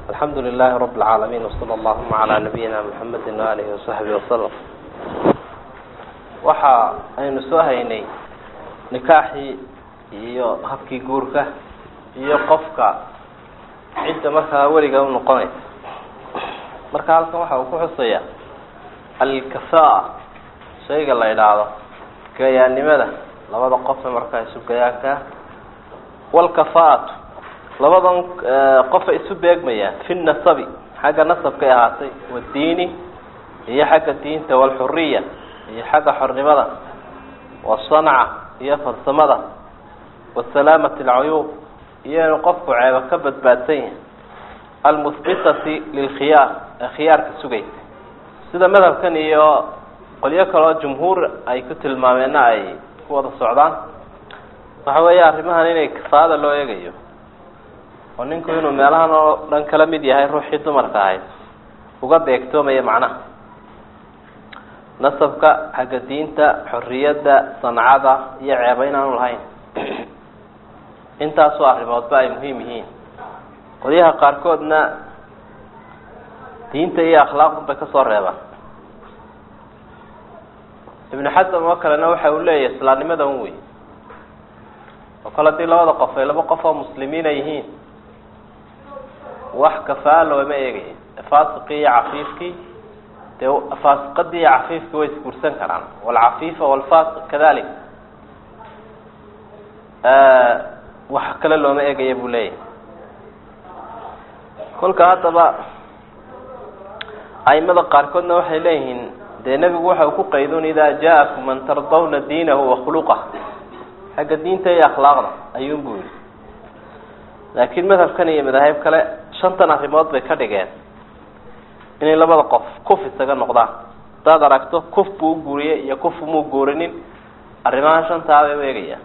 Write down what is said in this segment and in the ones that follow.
alxamdu lilahi rab اlcaalamiin wsala allahuma calaa nabiyina mxamedi waalihi wasaxbihi wasalam waxa aynu soo haynay nikaaxii iyo habkii guurka iyo qofka cidda markaa weliga u noqonaysa marka halkan waxa uu ku xusaya alkafaa shayga la idhaahdo gayaannimada labada qofe markaa isu gayaankaa walkafaatu labadan qofa isu beegmayaan fi nasabi xagga nasabkay ahaatay wadiini iyo xagga diinta walxuriya iyo xagga xornimada wasanca iyo farsamada wasalaamati alcuyuub iyo inuu qofku ceebo ka badbaadsan yahay almuhbitati lilkhiyaar ee khiyaarka sugaysa sida madhabkan iyo qolyo kaleo jumhuur ay ku tilmaameenna ay ku wada socdaan waxa weeye arrimahan inay kafaada loo eegayo oo ninku inuu meelahan oo dhan kala mid yahay ruuxii dumarka ahayd uga beegtoomaya macnaha nasabka xagga diinta xorriyadda sancada iyo ceeba inaanu lahayn intaasoo arrimoodba ay muhiim yihiin qolyaha qaarkoodna diinta iyo akhlaaqdun bay kasoo reebaan ibnu xasam oo kalena waxa uu leeyahay islaamnimada un wey oo kale haddii labada qof ay laba qof oo muslimiina yihiin wax kafaa looma eegaya faasiqii iyo cafiifkii dee faasiqadii iyo cafiifkii way isguursan karaan walcafiifa walfaasiq kadalik wax kale looma eegaya buu leeyahay kolka haddaba aimada qaarkoodna waxay leeyihiin dee nebigu waxa uu ku qaydun idaa jaa-akum man tardawna diinahu wakhluqah xagga diinta iyo akhlaaqda ayuun buu yihi laakiin madhabkan iyo madaahib kale shantan arrimood bay ka dhigeen inay labada qof kuf isaga noqdaan hadaad aragto kuf buu u guuriyey iyo kuf muu guurinin arrimahan shantaa bay u eegayaan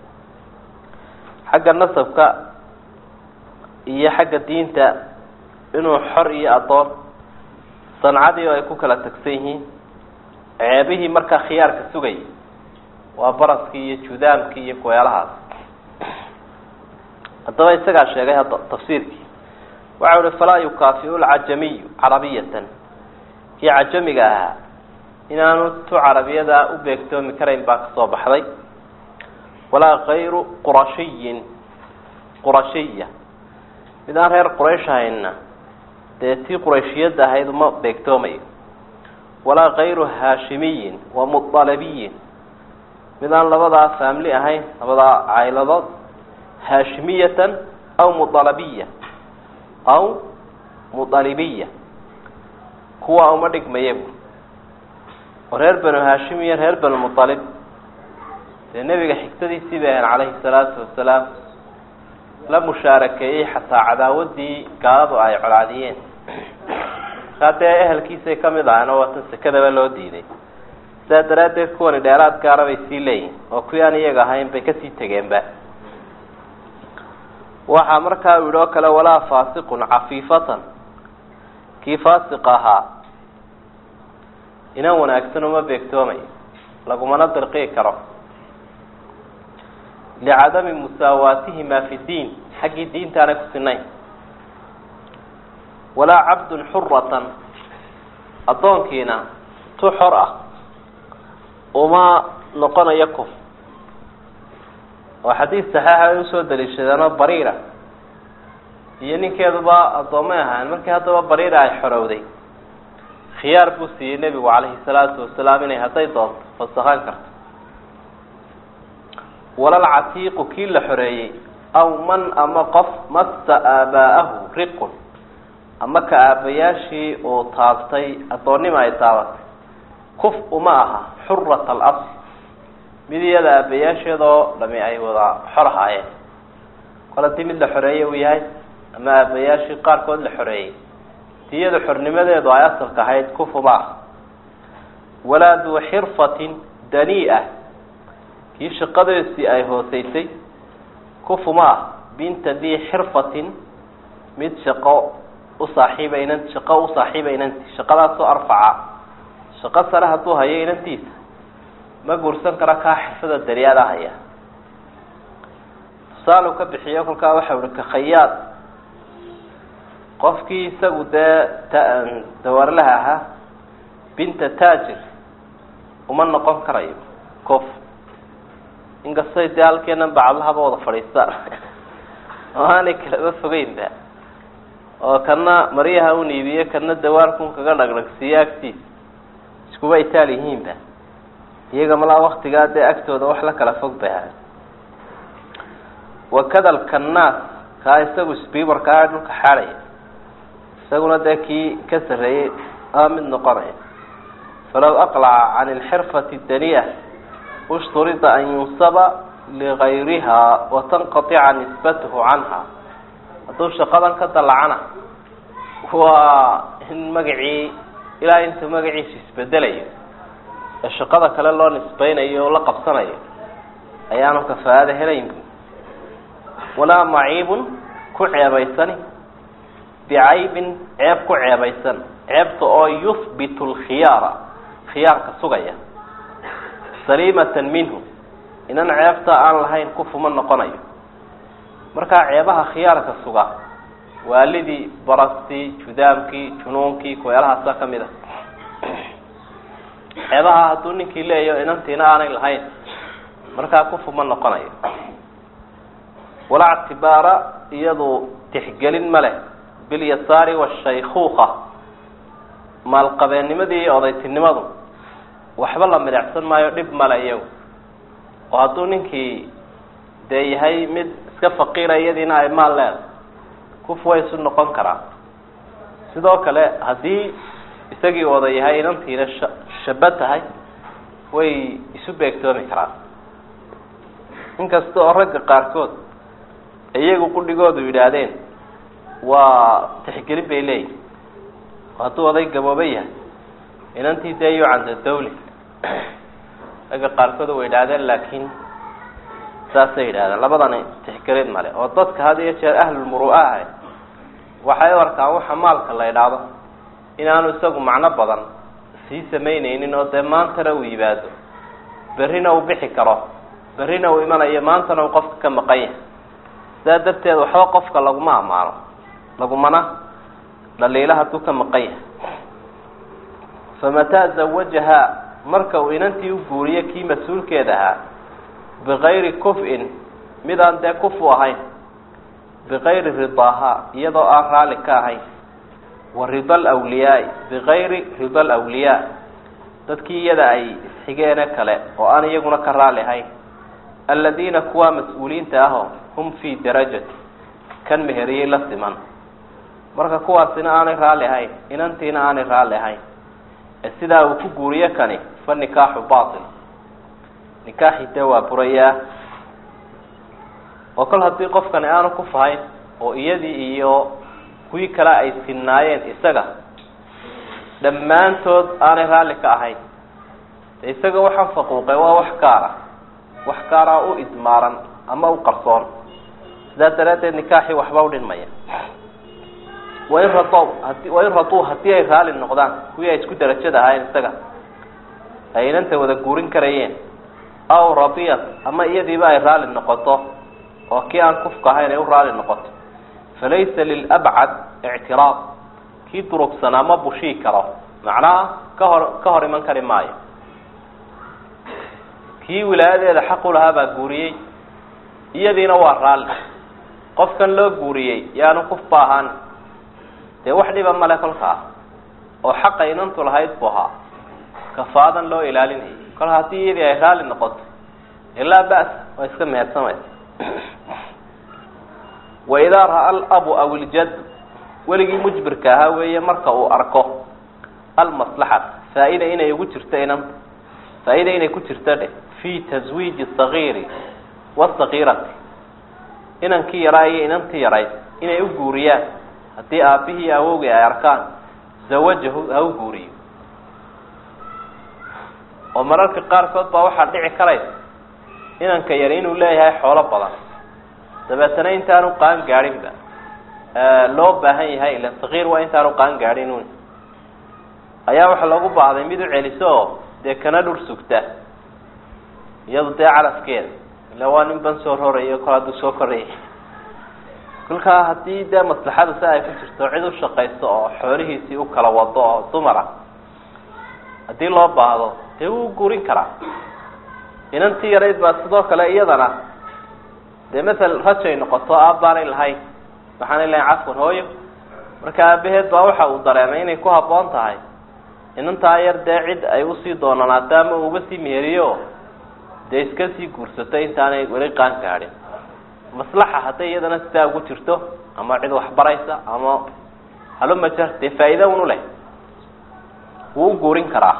xagga nasabka iyo xagga diinta inuu xor iyo addoon sancadii oo ay ku kala tagsan yihiin ceebihii markaa khiyaarka sugayay waa baraskii iyo judaamkii iyo kuweelahaas haddaba isagaa sheegay hadda tafsiirkii waxa uhi falaa yukaafiu lcajamiyu carabiyatan kii cajamiga ahaa inaanu tu carabiyada u beegtoomi karayn baa kasoo baxday walaa kayru qurashiyin qurashiya mid aan reer quraysh ahaynna dee tii qurayshiyadda ahayd uma beegtoomayo walaa kayru haashimiyin wa mualabiyin mid aan labadaa faamili ahayn labadaa cayladood haashimiyatan aw mualabiya aw mualibiya kuwa uma dhigmaya bu oo reer banu haashim iyo reer banu mualib dee nebiga xigtadiisii bay ahayn calayhi salaatu wasalaam la mushaarakeeyey xataa cadaawadii gaaladu ay colaadiyeen markaa dee ehelkiisay kamid ahaan oo watan sekadaba loo diiday sidaa daraaddeed kuwani dheeraad gaara bay sii leeyihin oo kuwii aan iyaga ahayn bay kasii tegeenba waxaa markaa u yidhi oo kale walaa faasiqun cafiifatan kii faasiq ahaa inan wanaagsan uma beegtoomayo lagumana dirqii karo licadami musaawaatihima fi diin xaggii diintaanay ku sinayn walaa cabdun xuratan addoonkiina tu xor ah uma noqonayo kuf oo xadiis saxiixa ay usoo daliishadeenoo bariira iyo ninkeeduba addoomay ahaan markii haddaba bariira ay xorowday khiyaar buu siiyey nebigu calayhi salaatu wasalaam inay hadday doonto fasakan karto walal catiiqu kii la xoreeyey aw man ama qof massa aabaa'ahu riqun ama ka aabayaashii uu taabtay addoonnima ay taabatay kuf uma aha xurat alasl mid iyada aabayaasheedoo dhami ay wada xor ahaayeen kol haddii mid la xoreeyey uu yahay ama aabayaashii qaarkood la xoreeyey diyada xornimadeedu ay asalka ahayd kuf uma aha walaa duu xirfatin danii-a kii shaqadeesii ay hooseysay kufuma ah binta dii xirfatin mid shaqo u saaxiiba inan shaqo u saaxiiba inanti shaqadaasoo arfaca shaqo sare hadduu hayo inantiisa ma guursan karo kaa xirfada dariyaada haya tusaale u ka bixiyo kolkaa waxa uhi ka khayaad qofkii isagu dee dawarlaha ahaa binta taajir uma noqon karayo cof inkastay dee halkeenan bacadlahaba wada fadhiistaan oo aanay kalaba fogeynba oo kana maryaha un iibiye kana dawaarkun kaga dhagdhagsiiye agtiisa iskuba itaal yihiinba iyaga malaa waktigaa dee agtooda wax la kala fog bay ahay wakada alkannaas kaa isagu sbibarkaa dhulka xaadhaya isaguna dee kii ka sarreeyey aa mid noqonaya falaw aqlaca can alxirfati daniya ushturida an yunsaba ligayriha watanqatica nisbatuhu canha hadduu shaqadan ka dallacana waa in magacii ilaa intuu magaciisu isbedelayo ee shaqada kale loo nisbeynayo oo la qabsanayo ayaanu kafaa'ada helayn walaa maciibun ku ceebaysani bicaybin ceeb ku ceebaysan ceebta oo yuhbitu lkhiyaara khiyaarka sugaya saliimatan minhu inan ceebta aan lahayn kufuma noqonayo markaa ceebaha khiyaarka suga waalidii barastii judaamkii junuunkii kuweelahaasa ka mid a ceebaha hadduu ninkii leeyaho inantiina aanay lahayn markaa kufuma noqonayo walaa ctibaara iyadu tixgelin ma leh bilyasaari washaykuuka maalqabeennimadii iyo odaytinimadu waxba la midacsan maayo dhib male iyagu oo hadduu ninkii dee yahay mid iska faqiira iyadiina ay maal leeda kuf way isu noqon karaa sidoo kale haddii isagii oda yahay inantiina sha shaba tahay way isu beegtoomi karaan inkasta oo ragga qaarkood iyagu qudhigoodu yidhaahdeen waa tixgelin bay leeyihin hadduu oday gabooba yahay inantii dee yucanda dawli ragga qaarkood way yidhaahdeen laakiin saasay yidhahdeen labadani tixgelin male oo dadka had iyo jeer ahlulmuru'a ahay waxay u arkaan waxa maalka la idhaahdo inaanu isagu macno badan sii samaynaynin oo dee maantana uu yimaado berrina uu bixi karo berrina uu imanayo maantana uu qofka ka maqan yahay sidaa darteed waxba qofka laguma ammaano lagumana dhaliila hadduu ka maqan yahay famataa zawajahaa marka uu inantii u guuriyo kii mas-uulkeeda ahaa bikayri kuf-in midaan dee kufu ahayn bikayri ridaahaa iyadoo aan raalli ka ahayn wa rida alwliyaai bikayri rida alwliyaa dadkii iyada ay isxigeene kale oo aan iyaguna ka raalli ahayn aladiina kuwaa mas-uuliyiinta ahoo hum fii darajati kan meheriyey la siman marka kuwaasina aanay raalli ahayn inantiina aanay raalli ahayn ee sidaa uu ku guuriyo kani fa nikaaxu batil nikaaxi dee waa burayaa oo kol haddii qofkani aanu ku fahayn oo iyadii iyo kuwii kale ay sinnaayeen isaga dhammaantood aanay raalli ka ahayn de isaga waxaan faquuqay waa wax gaara wax gaaraa u idmaaran ama u qarsoon sidaa daraaddeed nikaaxii waxba u dhinmaya wain rado hadi wain raduu haddii ay raalli noqdaan kuwii ay isku darajada ahaayeen isaga ay inanta wada guurin karayeen aw radiyat ama iyadiiba ay raalli noqoto oo kii aan kufka ahayn ay u raalli noqoto falaysa lilabcad ictiraad kii durugsanaa ma bushii karo macnaha ka hor ka hor iman kari maayo kii wilaayadeeda xaq u lahaa baa guuriyey iyadiina waa raalli qofkan loo guuriyey yaanu kufba ahaan dee wax dhiba male kolkaa oo xaqa inantu lahayd bu ahaa kafaadan loo ilaalinayay kol haddii iyadii ay raalli noqoto ilaa ba'sa waa iska mehersamaysa waidaa ra'a alabu aw iljad weligii mujbirka ahaa weeye marka uu arko almaslaxat faa-ida inay ugu jirto inanta faa-ida inay ku jirto dheh fi taswiiji sagiiri wasagiirati inankii yaraa iyo inantii yarayd inay u guuriyaan haddii aabihii iyo awowgii ay arkaan zawajahu ha u guuriyo oo mararka qaarkood baa waxaa dhici karaysa inanka yari inuu leeyahay xoolo badan dabeetana intaanu qaan gaadhinba loo baahan yahay ila sagiir waa intaanu qaan gaadhin un ayaa waxaa loogu baahday mid u celiso oo dee kana dhur sugta iyadu dee calafkeeda ila waa nin ban soo rorayo kol hadduu soo korayay kolkaa haddii dee maslaxadu si ay ku jirto cid u shaqayso oo xoolihiisii u kala wado oo dumara haddii loo baahdo dee wuu guurin karaa inantii yarayd baa sidoo kale iyadana dee masel rajay noqoto aabbaanay lahayn waxaanay lahayn cafwan hooyo marka aabaheed baa waxa uu dareemay inay ku habboon tahay inantaa yar dee cid ay usii doonanaato ama uga sii meheriyo dee iska sii guursato intaanay weli qaan gaadhin maslaxa hadday iyadana sidaa ugu jirto ama cid waxbaraysa ama halumajar dee faa'iida unu leh wuu u guurin karaa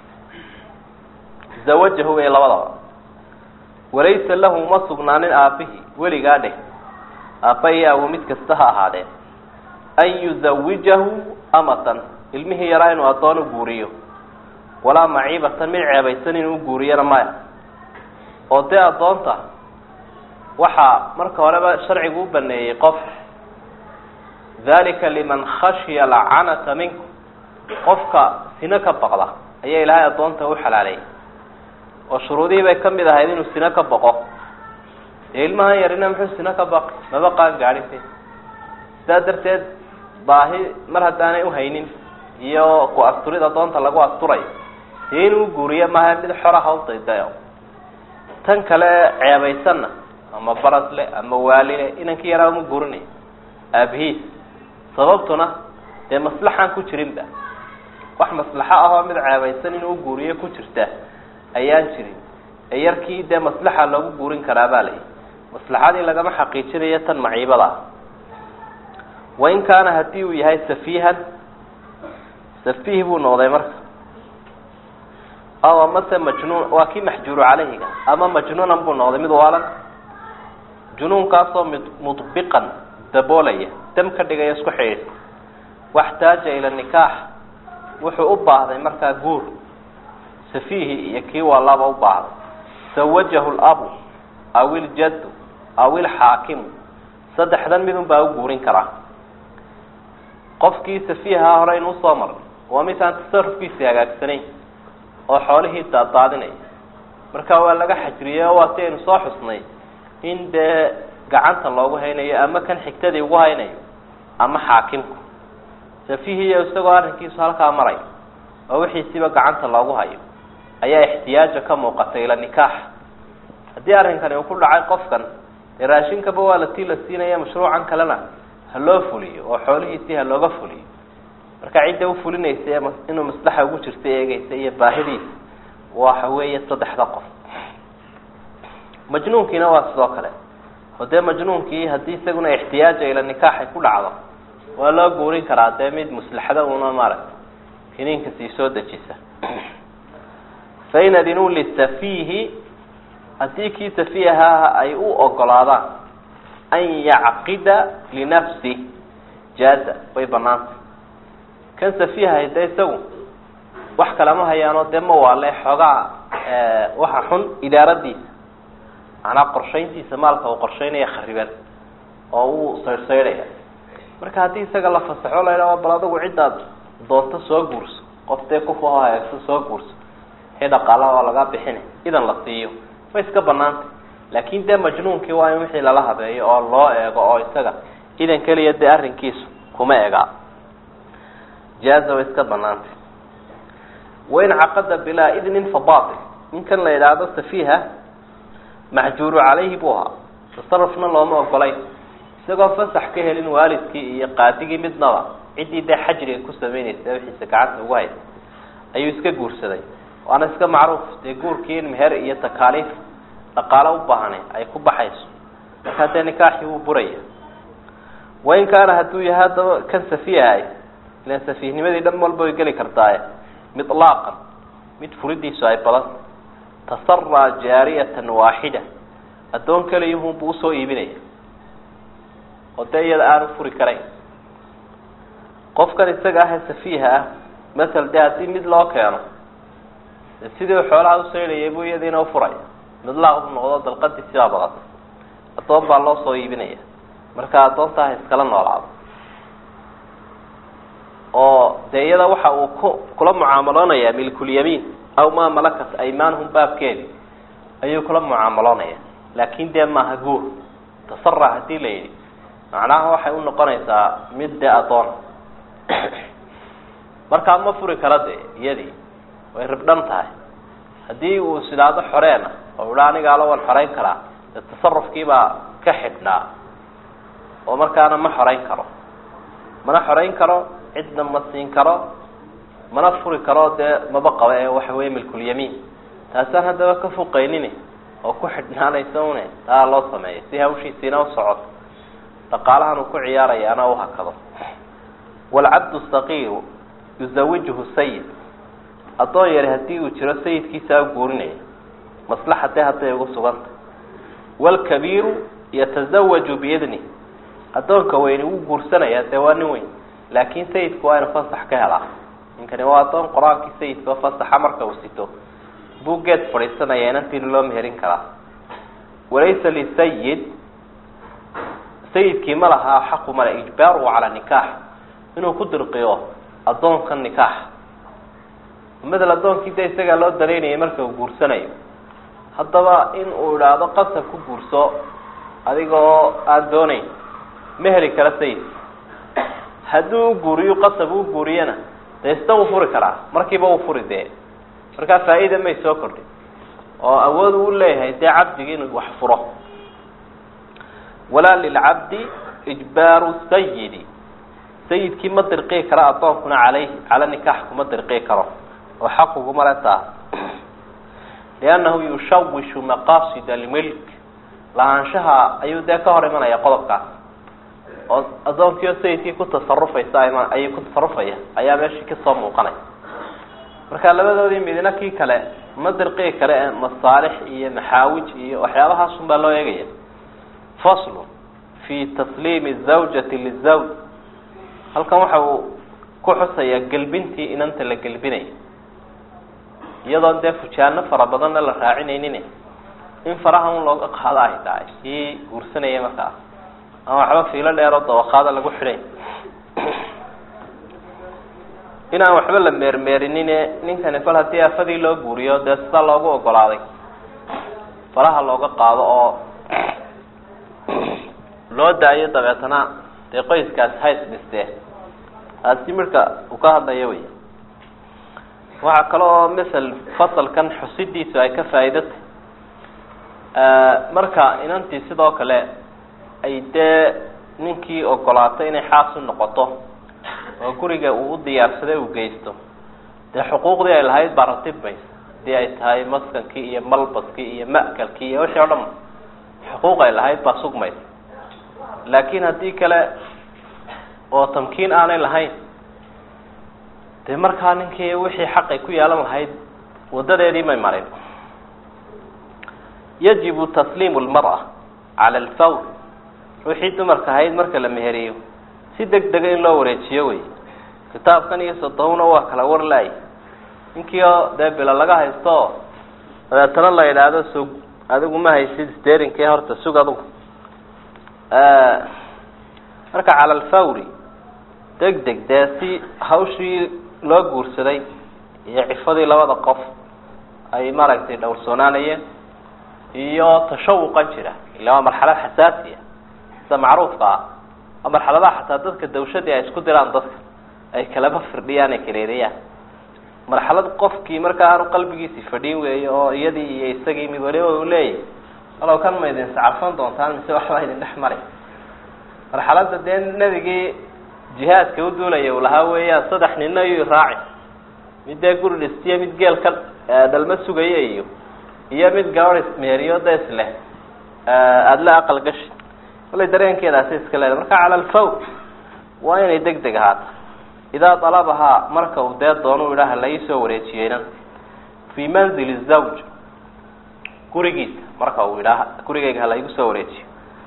zawajahu wey labadaba walaysa lahu ma sugnaanin aabbihi weligaa dheh aabba iyo awo mid kasta ha ahaadeen an yuzawijahu amatan ilmihii yaraa inuu addoon u guuriyo walaa maciibatan mid ceebaysan inuu guuriyana maya oo dee addoonta waxaa marka horeba sharcigu u baneeyey qof dalika liman khashiya alcanata minkum qofka sino ka baqda ayaa ilaahay addoonta u xalaaleeyay oo shuruudihii bay kamid ahayd inuu sino ka baqo dee ilmahan yarina muxuu sino ka baqi maba qaan gaadhin sidaa darteed baahi mar haddaanay uhaynin iyo ku asturid addoonta lagu asturayo dee inuu guuriyo maaha mid xora ha u daydayo tan kale ceebaysanna ama barasle ama waalile inankii yaraa uma guurinayo aabihiis sababtuna dee maslaxaan ku jirinba wax maslaxo ahoo mid ceebaysan inuu guuriyo ku jirta ayaan jirin ee yarkii dee maslaxa loogu guurin karaa baa layihi maslaxadii lagama xaqiijinayo tan maciibada ah wain kaana haddii uu yahay safiihan safiih buu noqday marka aw amase majnuun waa kii maxjuuru caleyhiga ama majnuunan buu noqday mid waalan junuunkaasoo mid mudbiqan daboolaya dam ka dhigaya isku xidhiidh waxtaaja ila nikaax wuxuu u baahday markaa guur safiihi iyo kii waalaba u baahday sawajahu labu aw iljaddu aw ilxaakimu saddexdan midun baa u guurin karaa qofkii safiihaa hore inuu soo maray waa midaan tasarufkiisi hagaagsanayn oo xoolihii daadaadinaya marka waa laga xajriyey oo waa si aynu soo xusnay in dee gacanta loogu haynayo ama kan xigtadii ugu haynayo ama xaakimku safiihiyo isagoo arrinkiisu halkaa maray oo wixiisiba gacanta loogu hayo ayaa ixtiyaaja ka muuqatay ila nikaax haddii arrinkani uu ku dhacay qofkan dee raashinkaba waa la tii la siinaya mashruucan kalena ha loo fuliyo oo xoolihiisii ha looga fuliyo marka cidda ufulinaysa ee inuu maslaxa ugu jirta eegeysa iyo baahidiisa waxa weeye saddexda qof majnuunkiina waa sidoo kale oo dee majnuunkii haddii isaguna ixtiyaaja ila nikaaxay ku dhacdo waa loo guurin karaa dee mid muslaxada una maaragta kiniinka sii soo dejisa fain adinuu lisafiihi haddii kii safiihaha ay u ogolaadaan an yacqida linafsi jaaza way banaanta kan safiihahay dee isagu wax kalama hayaanoo dee ma waale xoogaa waxa xun idaaradiisa macnaa qorshayntiisa maalka uu qorshaynaya khariban oo uu saydhsaydhaya marka haddii isaga la fasaxo la yidhaha bal adigu ciddaad doonto soo guurso qof dee kufaho hagaagso soo guurso wixii dhaqaalaha waa laga bixina idan la siiyo way iska banaantay laakin dee majnuunkii waa in wixii lala habeeyo oo loo eego oo isaga idan keliya dee arrinkiisu kuma egaa jaaza way iska banaantay wain caqada bilaa idnin fa batil ninkan la yidhaahdo safiiha maxjuuru calayhi buu ahaa tasarufna looma ogolay isagoo fasax ka helin waalidkii iyo qaadigii midnaba ciddii dee xajriga ku samaynaysa wixiisa gacanta ugu haysa ayuu iska guursaday waana iska macruuf dee guurkii in meher iyo takaaliif dhaqaalo u baahane ay ku baxayso markaa dee nikaaxii wuu buraya wain kaana hadduu yahay haddaba kan safiihahay ilan safiihnimadii dhan walba way geli kartaaye milaaqan mid furidiisu ay badan tasaraa jaariyatan waaxida addoon keliyahunbuu usoo iibinaya oo dee iyada aanu furi karayn qofkan isaga ah ee safiiha ah masel dee haddii mid loo keeno sidii xoolaha usaydhayay buu iyadiina ufuraya midlaaq buu noqdo dalqadii sidaa badatay addoon baa loo soo iibinaya marka addoonta ha iskala noolaado oo dee iyada waxa uu ku kula mucaamaloonaya milkulyamiin aw maa malakat aymaanhum baabkeedi ayuu kula mucaamaloonaya laakin dee maaha guur tasara hadii la yidhi macnaha waxay u noqonaysaa mid dee adoon markaa ma furi kara de iyadii way ribdhan tahay haddii uu is idhaahdo xoreena oo idha anigaala waan xoreyn karaa dee tasarufkiibaa ka xidhnaa oo markaana ma xoreyn karo mana xoreyn karo cidna ma siin karo mana furi karo dee maba qaba ee waxa weeye milkulyamiin taasaan haddaba ka fuqaynin oo ku xidhnaanaysa une taa loo sameeya si hawshiisiina u socoto dhaqaalahan uu ku ciyaarayaana u hakado waalcabdu saqiiru yuzawijuhu sayid addoon yari haddii uu jiro sayidkiisaa guurinaya maslaxatee hadday ugu suganta waalkabiiru yatasawaju biidni addoonka weyni wuu guursanayaa dee waa nin weyn laakin sayidku waa inu fasax ka helaa ninkani waa addoon qor-aankii sayidka oo fasaxa marka uu sito buu geed fadhiisanaya inantiina loo meherin karaa walaysa lisayid sayidkii ma lahaa xaqu male ijbaaruhu calaa nikaax inuu ku dirqiyo addoonka nikaax madel addoonkii de isagaa loo dalaynayay marka uu guursanayo haddaba in uu idhaahdo qasab ku guurso adigoo aan doonayn ma heli kara sayid haddii u guuriyo qasab u guuriyana dee ista wuu furi karaa markiiba uu furi dee markaa faa-ida may soo kordhin oo awood uu leeyahay dee cabdigi inuu wax furo walaa lilcabdi ijbaaru sayidi sayidkii ma dirqii kara addoonkuna caleyhi cala nikaax kuma dirqii karo oo xaq uguma le taa liannahu yushawishu maqaasida almilk lahaanshaha ayuu dee ka hor imanaya qodobkaas oo addoonkiio sayidkii ku tasarufaysa ayay ku tasarufaya ayaa meeshii kasoo muuqanay marka labadoodii midna kii kale ma dirqii kale ee masaalix iyo maxaawij iyo waxyaabahaas un baa loo eegaya faslu fi tasliimi zawjati lizawj halkan waxa uu ku xusayaa gelbintii inanta la gelbinay iyadoon dee fujaano fara badanna la raacinaynin in faraha un looga qaado ay tahay kii guursanaya markaas ama waxba fiilo dheeroo dawaqaada lagu xidhay inaan waxba la meermeerinine ninkani kol haddii afadii loo guuriyo dee sidaa loogu ogolaaday faraha looga qaado oo loo daayo dabeetana dee qoyskaasi hays dhistee taasi midhka uu ka hadlayo wey waxaa kale oo masel fasalkan xusidiisu ay ka faa'iidatay marka inantii sidoo kale ay dee ninkii ogolaatay inay xaas u noqoto oo guriga uu u diyaarsaday uu geysto dee xuquuqdii ay lahayd baa ratibmaysa hadii ay tahay maskankii iyo malbaskii iyo ma'kalkii iyo wixii o dhan xuquuq ay lahayd baa sugmaysa laakiin haddii kale oo tamkiin aanay lahayn dee markaa ninkii wixii xaq ay ku yeelan lahayd wadadeedii may marin yajibu tasliimu lmara cala alfawr ruuxii dumarka ahayd marka la meheriyo si deg dega in loo wareejiyo wey kitaabkan iyo sodobna waa kala war laay ninkii oo dee bilo laga haysto oo dabeetana la yidhaahdo sug adigu ma haysid sterinkii horta sug adugu marka cala alfawri deg deg dee si hawshii loo guursaday iyo cifadii labada qof ay maaragtay dhowrsoonaanayeen iyo tashawuqan jira ila waa marxalad xasaasiya sida macruufka ah waa marxaladaha xataa dadka dawshadii ay isku diraan dadka ay kalaba firdhiyaan ay kaleeriyaan marxalad qofkii markaa aanu qalbigiisi fadhin weeyo oo iyadii iyo isagii mid waliba uu leeyahy walow kan ma idin sacafan doontaan mise waxbaa idin dhex mari marxaladda dee nebigii jihaadka u duulaya uu lahaa weeyaan saddex nina iyo raaci mid dee guri dhistiyo mid geel ka dhalma sugaya iyo iyo mid gabadh ismeeriyo da isleh aada la aqal gashi wallay dareenkeedaasi iska leedahay marka cala alfawr waa inay deg deg ahaata idaa dalabahaa marka uu dee doono idhaha la iisoo wareejiyeynan fii manzili zawj gurigiisa marka uu idhaha gurigeyga hala igu soo wareejiyo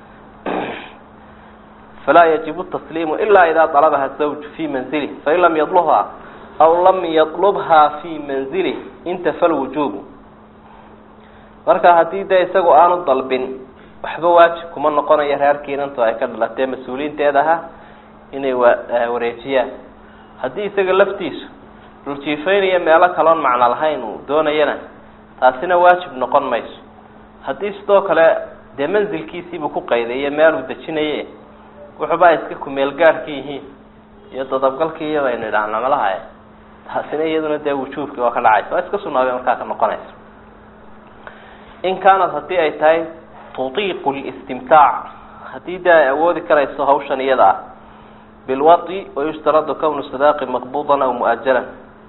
falaa yajibu tasliimu ilaa idaa dalabaha zawj fii manzilih fain lam yadlubhaa aw lam yatlubhaa fii manzilih intafa lwujuubu marka haddii dee isagu aanu dalbin waxba waajib kuma noqonayo reerkii inantu ay ka dhalatee mas-uuliyiinteed ahaa inay wa wareejiyaan haddii isaga laftiisu dhuljiifeynaya meelo kaloon macno lahayn uu doonayana taasina waajib noqon mayso haddii sidoo kale dee manzilkiisiibuu ku qaydaye meel uu dejinaye wuxuuba ay iska kumeel gaadhka yihiin iyo dadabgalkii iyo baynu idhaahna malaha taasina iyaduna dee wujuubkii waa ka dhacaysa waa iska sunaabay markaa ka noqonaysa in kaanad haddii ay tahay tutiiqu listimtaac haddii dee ay awoodi karayso hawshan iyada ah bilwai wayushtaradu kawnu sadaaqi maqbuudan aw mu-ajalan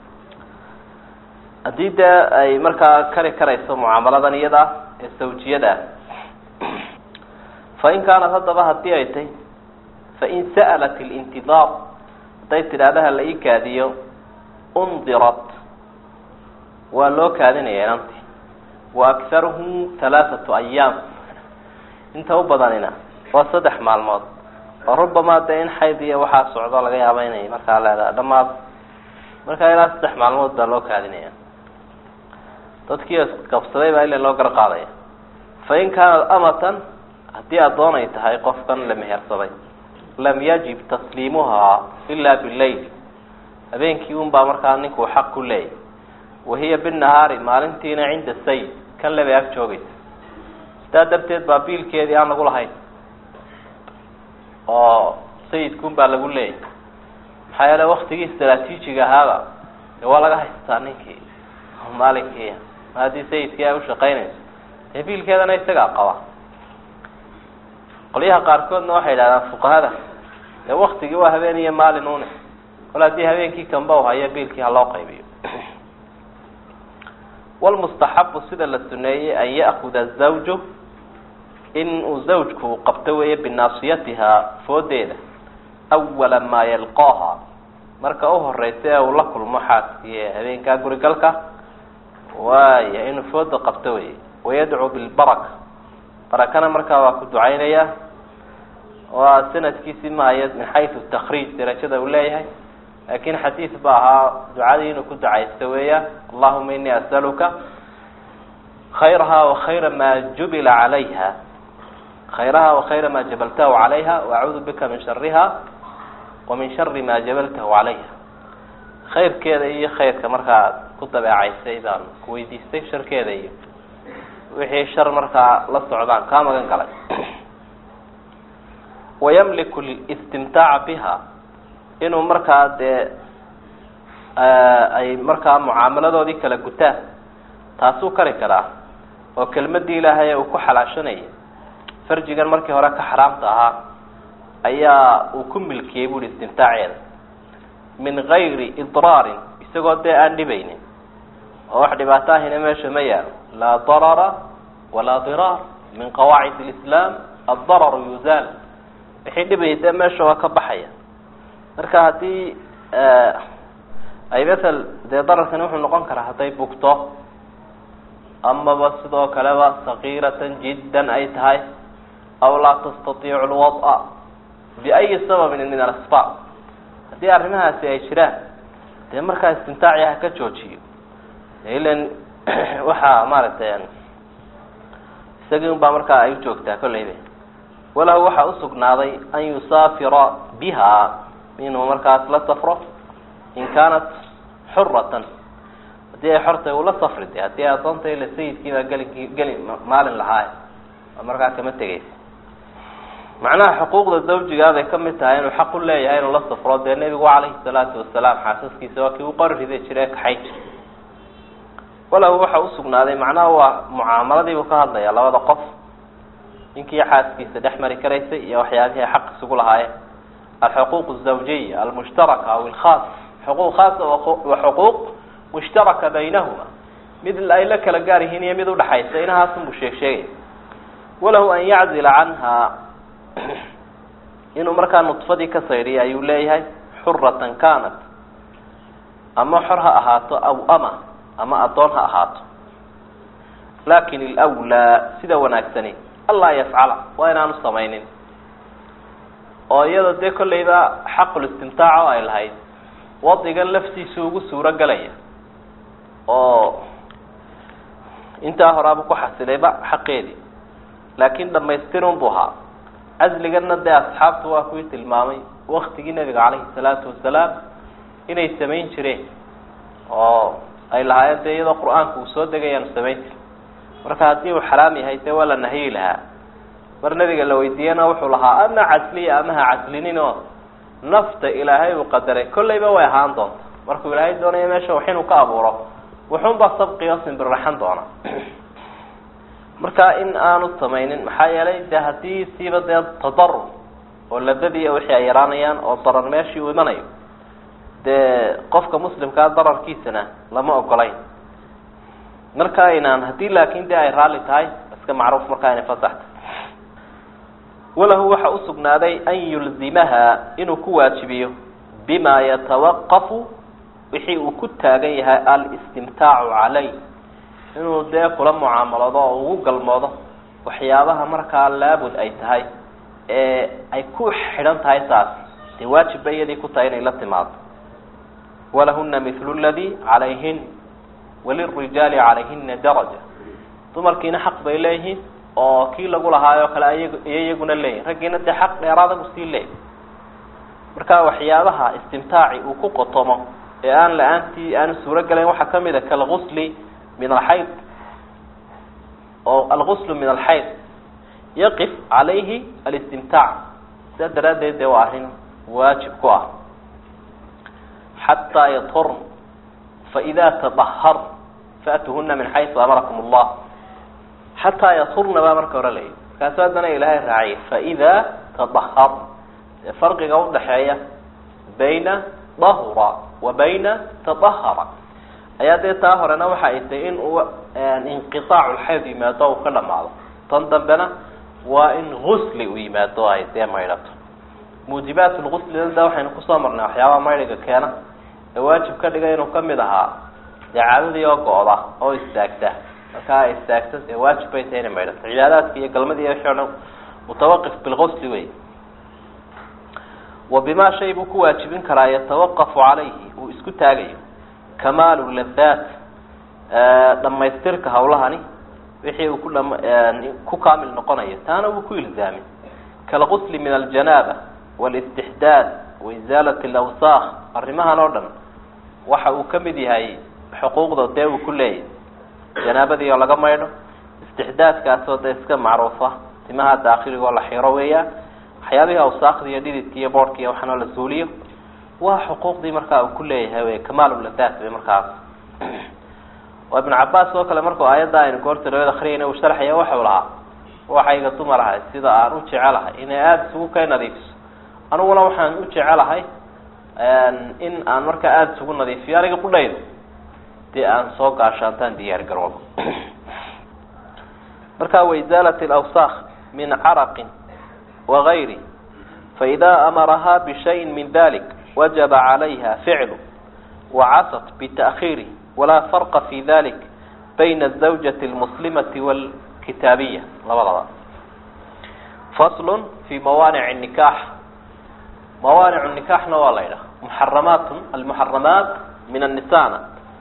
haddii dee ay markaa kari karayso mucaamaladan iyada ah ee sawjiyada ah fain kaanad haddaba haddii ay tahy fain sa'lat اlintidaar hadday tidhaahdaha la ii kaadiyo undirat waa loo kaadinaya inanti wa akharuhu halaaثatu ayaam inta u badanina waa saddex maalmood oo rubamaa dee in xayd iyo waxaa socdo laga yaaba inay markaa leedaha dhamaad markaa ilaa saddex maalmood baa loo kaadinaya dadkii isqabsaday baa ila loo gar qaadaya fain kaanat amatan haddii addoon ay tahay qofkan la mehersaday lam yajib tasliimuhaa ila bilayl habeenkii un baa markaa ninkuu xaq ku leeyahy wahiya binahaari maalintiina cinda sayid kan lebay ag joogaysa sidaa darteed baa biilkeedii aan lagu lahayn oo sayidkun baa lagu leeyahy maxaa yeele waktigii istraatiijiga ahaaba dee waa laga haystaa ninkii maalinkii ma haddii sayidkii ay ushaqaynayso dee biilkeedana isagaa qaba qolyaha qaarkoodna waxay yidhahdaan fuqahada dee waktigii waa habeen iyo maalin une kol haddii habeenkii kamba u hayo biilkii ha loo qaybiyo walmustaxabu sida la suneeyey an ya'kuda zawju in uu zawjku qabto weeye binaasiyatihaa foodeeda awala maa yalqaaha marka u horeysa ee uu la kulmo xaaskii habeenkaa gurigalka waaya inuu fooda qabto weye wayadcuu bilbaraka barakana markaa waa ku ducaynaya waa sanadkiisi maayo min xaysu takriij darajada uu leeyahay laakin xadiid ba ahaa ducadii inuu ku ducaysto weeyaan allahuma inii asaluka khayraha wakayra maa jubila calayha khayraha wakayra maa jabaltahu calayha waacuudu bika min shariha wa min shari maa jabaltahu calayha khayrkeeda iyo khayrka markaa ku dabeecaysay baan kuweydiistay sharkeeda iyo wixii shar markaa la socdaan kaa magan galay wayamliku listimtaaca biha inuu markaa dee ay markaa mucaamaladoodii kala gutaan taasuu kari karaa oo kelmadii ilaahay uu ku xalaashanayay farjigan markii hore ka xaraamta ahaa ayaa uu ku milkiyey buuhi istimtaaceeda min gayri idraarin isagoo dee aan dhibaynin oo wax dhibaato ahina meesha ma yaalo laa darara walaa diraar min qawaacid lislaam addararu yuzaal wixii dhibayay dee meesha waa ka baxaya marka haddii ay masel dee dararkani wuxuu noqon karaa hadday bugto amaba sidoo kaleba sagiiratan jiddan ay tahay aw laa tastatiicu lwada biayi sababin min alasbaab haddii arrimahaasi ay jiraan dee markaa istimtaaci ha ka joojiyo ilan waxaa maaragtay isagii un baa markaa ay ujoogtaa kolleyba walahu waxaa usugnaaday an yusaafira biha inuu markaas la safro in kaanat xuratan haddii ay xortay uu la safri de haddii adoonta ila sayidkii baa geli geli maalin lahaay oo markaa kama tegeysa macnaha xuquuqda zawjigaabay kamid tahay inuu xaq u leeyahay inuu la safro dee nebigu calayhi salaatu wasalaam xaasaskiisa waa kii u qori rida jira ee kaxay jira walahu waxa usugnaaday macnaha waa mucaamaladiibuu ka hadlaya labada qof ninkii xaaskiisa dhex mari karaysay iyo waxyaabihii ay xaq isugu lahaayeen alxuquuq الزawjiya almushtaraka aw ilkhaas xuquuq khaasa wa xuquuq mushtaraka baynahuma mid ay la kala gaar yihiin iyo mid udhaxaysa inahaasunbuu sheeg sheegay walahu an yaczila canha inuu markaa nudfadii ka saydhiya ayuu leeyahay xuratan kanat ama xor ha ahaato aw ama ama addoon ha ahaato lakin ilwlaa sida wanaagsani anlaa yafcala waa inaanu samaynin oo iyada dee kollayba xaqulistimtaac oo ay lahayd wadigan laftiisu ugu suuro galaya oo intaa horaaba ku xasilayba xaqeedii laakin dhamaystirun bu ahaa casligana dee asxaabtu waa kuwii tilmaamay waktigii nabiga calayhi salaatu wasalaam inay samayn jireen oo ay lahaayeen dee iyadoo qur-aanku uu soo degayaanu samayn jiri marka haddii uu xaraam yahay dee waa la nahyi lahaa mar nabiga la weydiiyena wuxuu lahaa ama casliya ama ha caslinin oo nafta ilaahay uu qadaray kollayba way ahaan doonta markuu ilaahay doonayo meesha wax inuu ka abuuro wuxuunbaa sabqiyo simbirraxan doona marka in aanu samaynin maxaa yeelay de haddii siiba dee tadarur oo ladadii wixii ay yaraanayaan oo darar meeshii uu imanayo dee qofka muslimkaa dararkiisana lama ogolayn marka aynaan haddii laakin de ay raalli tahay iska macruuf markaa inay fasaxta walahu waxa usugnaaday an yulzimaha inuu ku waajibiyo bima yatawaqafu wixii uu ku taagan yahay alistimtaacu calay inuu dee kula mucaamaloodo oo ugu galmoodo waxyaabaha markaa laabud ay tahay ee ay ku xidhan tahay taas dee waajib bay iyadii ku tahay inay la timaado walahuna mithlu ladi calayhin walirijaali calayhina daraja dumarkiina xaq bay leeyihiin oo kii lagu lahaayoo kale ay iyo iyaguna leeyihin raggiina dee xaq dheeraada bu sii leeyahy marka waxyaabaha istimtaaci uu ku qotomo ee aan la-aantii aanu suuro galayn waxaa kamid a kalgusli min alxayd oo alguslu min alxayd yaqif calayhi alistimtaac sidaa daraaddeed dee waa arrin waajib ku ah xataa yathurn faida tadahar faatuhuna min xaysu amarakum allah xataa yathurna baa marka hore layihi markaasu haddana ilaahay raaciyay faida tadahar ee farqiga udhaxeeya bayna dahura wa bayna tadahara ayaa dee taa horena waxa ay tahay in uu inqiaacu lxayd yimaado uu ka dhamaado tan dambena waa in gusli uu yimaado ay dee maydhato muujibaat lguslina da waxaynu kusoo marnay waxyaabaha maydhiga keena ee waajib ka dhiga inuu kamid ahaa dee caadadii oo go-da oo istaagta markaa ay istaagto dee waajib bay tahay inay maydhato cibaadaadka iyo galmadii wixii o dhan mutawaqif bilgusli wey wa bima shay buu ku waajibin karaa yatawaqafu calayhi uu isku taagayo kamaalu ladaat dhamaystirka hawlahani wixii uu ku dham ku kaamil noqonayo taana wuu ku ilzaamin kalgusli min aljanaaba wاlاstixdaad waizaalat اlawsaaq arrimahan oo dhan waxa uu kamid yahay xuquuqda dee uu ku leeyahy janaabadii oo laga maydho istixdaadkaasoo dee iska macruufa timaha daakiligo la xiro weeyaan waxyaabihii awsaakda iyo dhididka iyo boodhka iyo waxaanoo la suuliyo waa xuquuqdii markaa uu ku leeyahay wey kamaaluladaat bay markaas oo ibn cabaas oo kale markuu aayadda aynu goorta riwayad akriyayna uu sharxaya waxau lahaa waxayga dumar ahay sida aan u jecelahay inay aada isugu kay nadiifiso aniguna waxaan u jecelahay in aan markaa aada isugu nadiifiyo aniga qudhaydo dee aan soo gaashaantaan diyaar garoobo marka waizaalat alawsaaq min caraqin wagayri faida amaraha bishayin min dalik wajaba calayha ficlu wacasat bita'khiiri walaa farqa fi dalik bayna azawjati almuslimati walkitaabiya labadaba faslun fi mawaanic nikaax mawaanic nikaxna waa la ydhaha muxaramaat almuxaramaat min annisana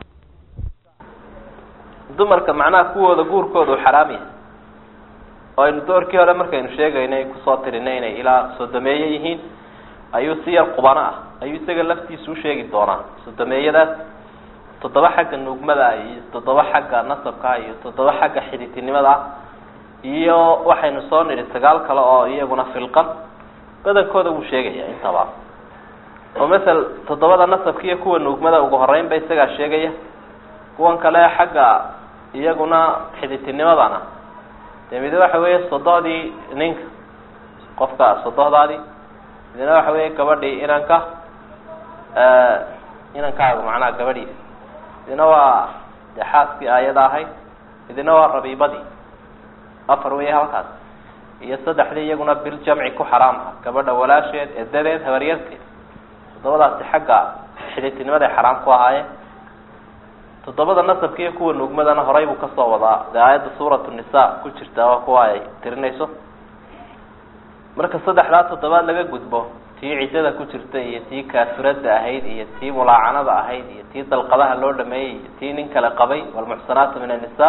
dumarka macnaha kuwooda guurkooda u xaraam yahay oo aynu doorkii hore markaynu sheegaynay kusoo tirinay inay ilaa sodomeeye yihiin ayuu si yar qubano ah ayuu isaga laftiisa usheegi doonaa sodomeeyadaas toddoba xagga nuugmada ah iyo toddoba xagga nasabka ah iyo toddoba xagga xiditinimada ah iyo waxaynu soo nidhi sagaal kale oo iyaguna filqan badankooda wuu sheegaya intaba oo masel toddobada nasabka iyo kuwa nuugmada ugu horeynba isagaa sheegaya kuwan kale xagga iyaguna xiditinimadana dee mid waxa weeye sodohdii ninka qofka sodohdaadii midna waxa weeye gabadhii inanka inankaagu macnaha gabadhiisa midna waa dee xaaskii aayada ahayd midna waa rabiibadii afar weeye halkaas iyo saddexdii iyaguna bil jamci ku xaraam ah gabadha walaasheed edadeed habaryarteed toddobadaasi xagga xiditinimaday xaraam ku ahaayeen toddobada nasabka iyo kuwa nuugmadana horay buu kasoo wadaa dee aayadda suuratu nisa ku jirta waa kuwa ay tirinayso marka saddexdaa toddobaad laga gudbo tii ciddada ku jirta iyo tii kaafirada ahayd iyo tii mulaacanada ahayd iyo tii dalqadaha loo dhameeyey iyo tii nin kale qabay walmuxsanaatu min annisa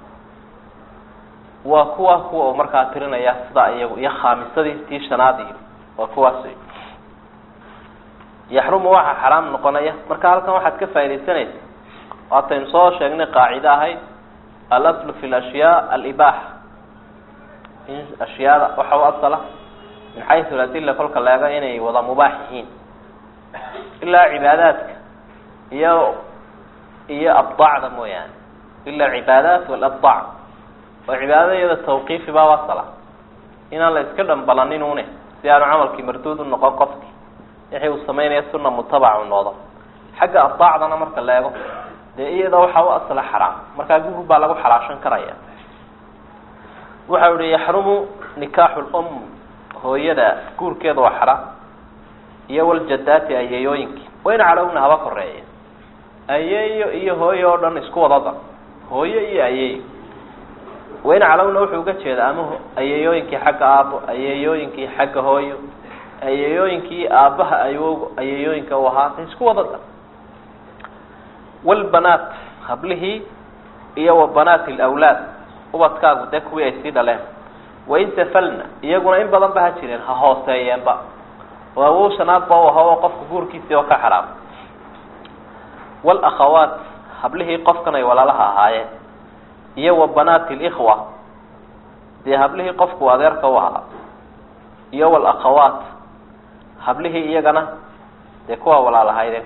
waa kuwa kuwa uu markaa tirinaya sidaa iyagu iyo khaamisadii tii shanaad iyo waa kuwaas wey yaxrumu waxaa xaraam noqonaya marka halkan waxaad ka faaidaysanaysa waataynu soo sheegnay qaacide ahayd alaslu fi lashyaa alibaaxa in ashyaada waxa u asala min xaysu ladilla kolka leego inay wada mubaax yihiin ilaa cibaadaadka iyo iyo abdaacda mooyaane ila alcibaadaat walabdaac oo cibaadada iyada tawqiifi baa asala inaan la iska dhambalanin une si aanu camalkii marduud u noqon qofki wixii uu samaynaya suna mutabacu noqdo xagga abdaacdana marka la eego dee iyada waxaa u asla xaraam markaa guur baa lagu xalaashan karaya waxau ihi yaxrumu nikaaxu lum hooyada guurkeeda waa xaraam iyo waljadaati ayeeyooyinkii wayna calowna haba koreeya ayeeyo iyo hooyo oo dhan isku wadada hooyo iyo ayeeyo wayna calowna wuxuu uga jeedaa ama ayeeyooyinkii xagga aabo ayeeyooyinkii xagga hooyo ayeeyooyinkii aabaha ayogo ayeeyooyinka u ahaa isku wadada walbanaat hablihii iyo wa banaati lawlaad ubadkaagu dee kuwii ay sii dhaleen wain tafalna iyaguna in badan ba ha jireen ha hooseeyeenba oo awow shanaadba u ahaa oo qofka guurkiisii oo ka xaraam walakhawaat hablihii qofkan ay walaalaha ahaayeen iyo wa banaati likhwa dee hablihii qofku adeerka u ahaa iyo walakhawaat hablihii iyagana dee kuwa walaalahaydeen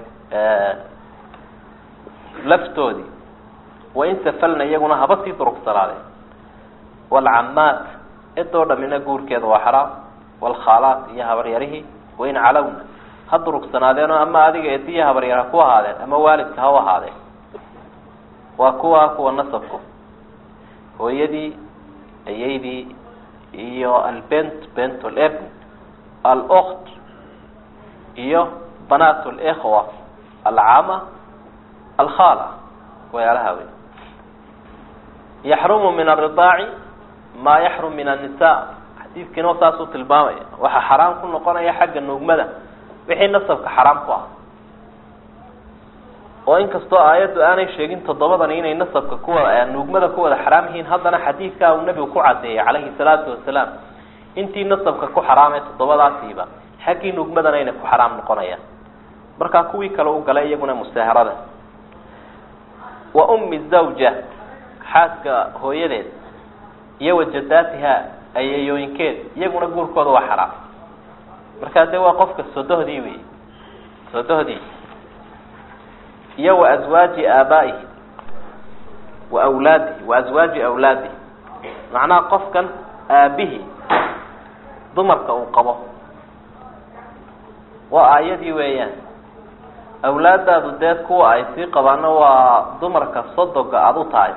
laftoodii wain safalna iyaguna haba sii durugsanaadeen walcamaat cidoo dhamina guurkeeda waa xaraam walkhaalaat iyo habaryarihii wain calowna ha durugsanaadeenoo ama adiga ediya habaryar ha ku ahaadeen ama waalidka ha u ahaadeen waa kuwa kuwa nasabku hooyadii ayeydii iyo albent bent lebn alkt iyo banaat likhwa alcama alkhala wayaalaha wey yaxrumu min aridaaci maa yaxrum min annisa xadiidkiina saasuu tilmaamaya waxaa xaraam ku noqonaya xagga nuugmada wixii nasabka xaraam ku ah oo inkastoo aayaddu aanay sheegin toddobadani inay nasabka kuwa nuugmada ku wada xaraam yihiin haddana xadiidkaa uu nebigu ku cadeeyay calayhi salaatu wasalaam intii nasabka ku xaraamee toddobadaasiiba xaggii nuugmadana inay ku xaraam noqonayaan markaa kuwii kale u galay iyaguna musaaharada wa ummi zawja xaaska hooyadeed iyo wajadaatiha ayeeyooyinkeed iyaguna guurkooda waa xaraam markaa dee waa qofka sodohdii wey sodohdii iyo wa aswaaji aabaa'ihi wa awlaadihi wa aswaaji awlaadihi macnaha qofkan aabihii dumarka uu qabo waa aayadii weeyaan awlaadaadu dee kuwa ay sii qabaana waa dumarka sodoga aada u tahay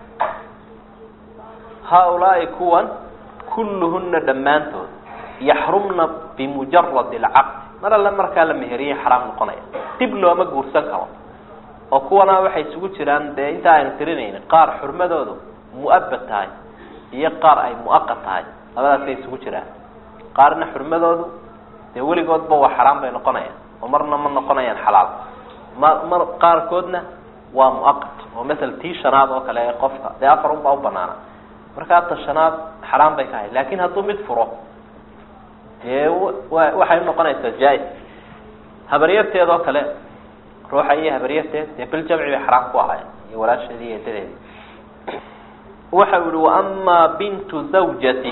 haa-ulaai kuwan kulluhuna dhammaantood yaxrumna bimujarad alcaqd mar alle markaa la meheriyay xaraam noqonaya dib looma guursan karo oo kuwana waxay isugu jiraan dee intaa aynu tirinaynin qaar xurmadoodu mu-abad tahay iyo qaar ay mu-aqad tahay labadaasay isugu jiraan qaarna xurmadoodu dee weligoodba waa xaraam bay noqonayaan oo marna ma noqonayaan xalaal ma mar qaarkoodna waa mu-aqad oo masala tii shanaad oo kale ee qofka dee afar unbaa u banaana markaa ta shanaad xaraam bay ka ahayd laakin hadduu mid furo dee wa waxay unoqonaysaa jaa-is habaryarteed oo kale ruuxa iyo habaryarteed dee biljamci bay xaraam ku ahaayeen iyo walaasheedi iyo edadeedi waxa u yihi waama bintu zawjati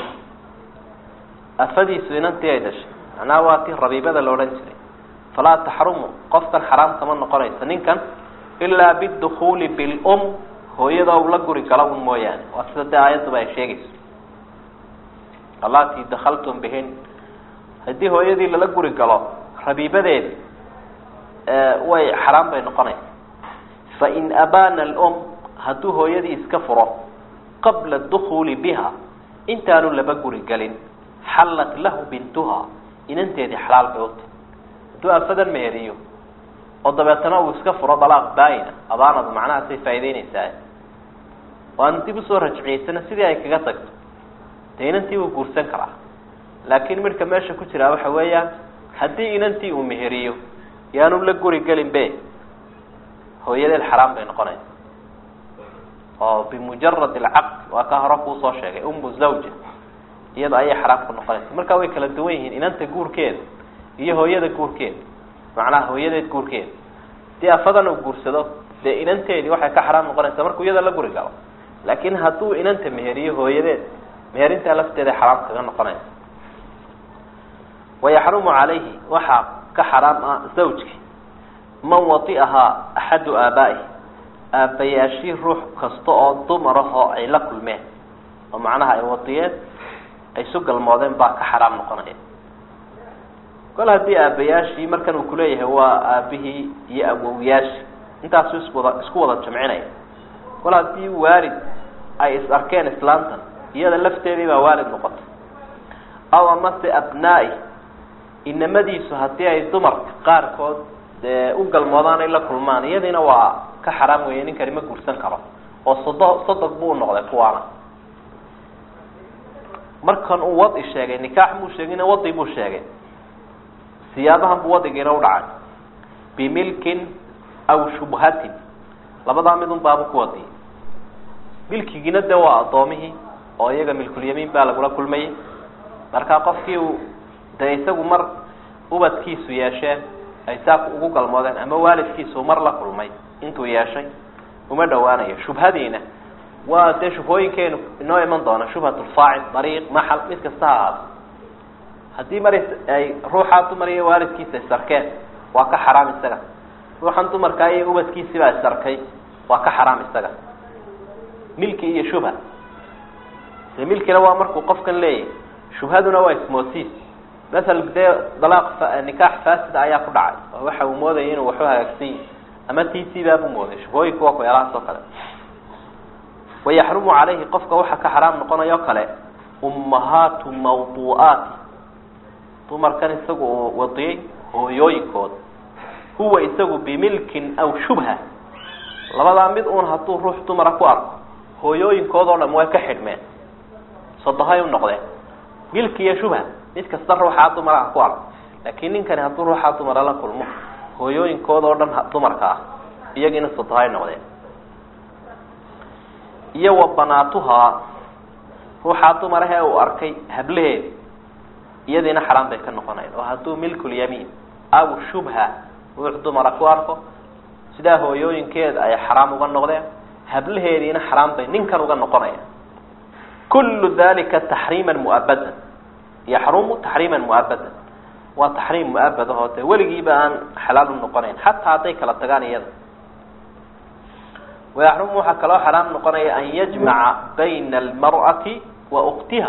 afadiisu inantii ay dhashay macnaha waa tii rabiibada la odhan jiray falaa taxrumu qofkan xaraam kama noqonayso ninkan ilaa bidukuuli bilum hooyada u la guri galo un mooyaane waa sida dee aayadduba ay sheegayso allatii dakaltum bihin haddii hooyadii lala guri galo rabiibadeedi way xaraam bay noqonaysa fain abaana alum hadduu hooyadii iska furo qabla dukuuli biha intaanu laba guri gelin xallat lahu bintuha inanteedii xalaal bay uti hadduu afadan meheriyo oo dabeetana uu iska furo dalaaq baayina abaanadu macnahaasay faa'ideynaysaa oo aanu dib usoo rajciyeysana sidii ay kaga tagto dee inantii wuu guursan karaa laakiin midhka meesha ku jiraa waxa weeyaan haddii inantii uu meheriyo yaanu la guri gelin be hooyadeed xaraam bay noqonaysa oo bimujarad alcaqd waa ka hore kuusoo sheegay umu zawja iyada ayay xaraam ku noqonaysa marka way kala duwan yihiin inanta guurkeeda iyo hooyada guurkeeda macnaha hooyadeed guurkeeda dii afadan uu guursado dee inanteedii waxay ka xaraam noqonaysaa markuu iyada la guri galo laakiin hadduu inanta meheriyo hooyadeed meerintaa lafteeda xaraam kaga noqonaysa wayaxrumu calayhi waxaa ka xaraam ah zawjki man wati'ahaa axadu aabaa'ihi aabbayaashii ruux kasta oo dumar ahoo ay la kulmeen oo macnaha ay watiyeen ay isu galmoodeen baa ka xaraam noqonaya kol haddii aabbayaashii markan uu kuleeyahay waa aabihii iyo awowyaashii intaasu iswada isku wada jamcinaya kol haddii waalid ay is arkeen islaantan iyada lafteedii baa waalid noqotay aw amase abnaa'i inamadiisu haddii ay dumarka qaarkood dee u galmoodaan ay la kulmaan iyadiina waa ka xaraam weeye ninkani ma guursan karo oo sodo sodog buu noqday kuwaana markan uu wadi sheegay nikaax muu sheegin wadi buu sheegay siyaabahan buu wadigiina u dhacay bimilkin aw shubhatin labadaa midun baabu ku wadiyay milkigiina dee waa addoomihii oo iyaga milkulyamiin baa lagula kulmayay marka qofkii uu dee isagu mar ubadkiisu yeesheen ay saa ugu galmoodeen ama waalidkiisu mar la kulmay intuu yeeshay uma dhawaanayo shubhadiina waa dee shubhooyinkeenu inoo iman doona shubhatulfaacil dariiq maxal mid kasta ha ahaato haddii mar ay ruuxaa dumar iyo waalidkiisa isarkeen waa ka xaraam isaga ruuxan dumarkaa iyo ubadkiisibaa isarkay waa ka xaraam isaga milki iyo shubha de milkina waa markuu qofkan leeyahay shubhaduna waa ismoosiis masal dee dalaaq nikaax faasida ayaa ku dhacay oo waxa uu moodaya inuu waxu hagaagsan yahi ama t c baabuu mooday shubhooyinku waa kueelahaas oo kale wayaxrumu calayhi qofka waxaa ka xaraam noqonaya o kale ummahaatu mawduu'aati dumarkan isagu uu wadiyey hooyooyinkood huwa isagu bimilkin aw shubha labadaa mid uun hadduu ruux dumara ku arko hooyooyinkood oo dham way ka xidhmeen sodohay u noqdeen milki iyo shubha mid kasta ruuxaa dumara ha ku arko laakiin ninkani hadduu ruuxaa dumara la kulmo hooyooyinkood oo dhan dumarka ah iyagiina sodohay noqdeen iyo wa banaatuhaa ruuxaa dumarahee uu arkay hablaheedi iyadiina xaraam bay ka noqonayn oo hadduu milkulyamiin aw shubha ruux dumara ku arko sidaa hooyooyinkeeda ay xaraam uga noqdeen hablaheediina xaraam bay ninkan uga noqonaya kullu dalika taxriiman muabadan yaxrumu taxriiman muabadan waa taxriim muabad ahoo dee weligiiba aan xalaal u noqonayn xataa hadday kala tagaan iyada wayaxrumu waxaa kaloo xaraam noqonaya an yajmaca bayna almar'ati wa uktiha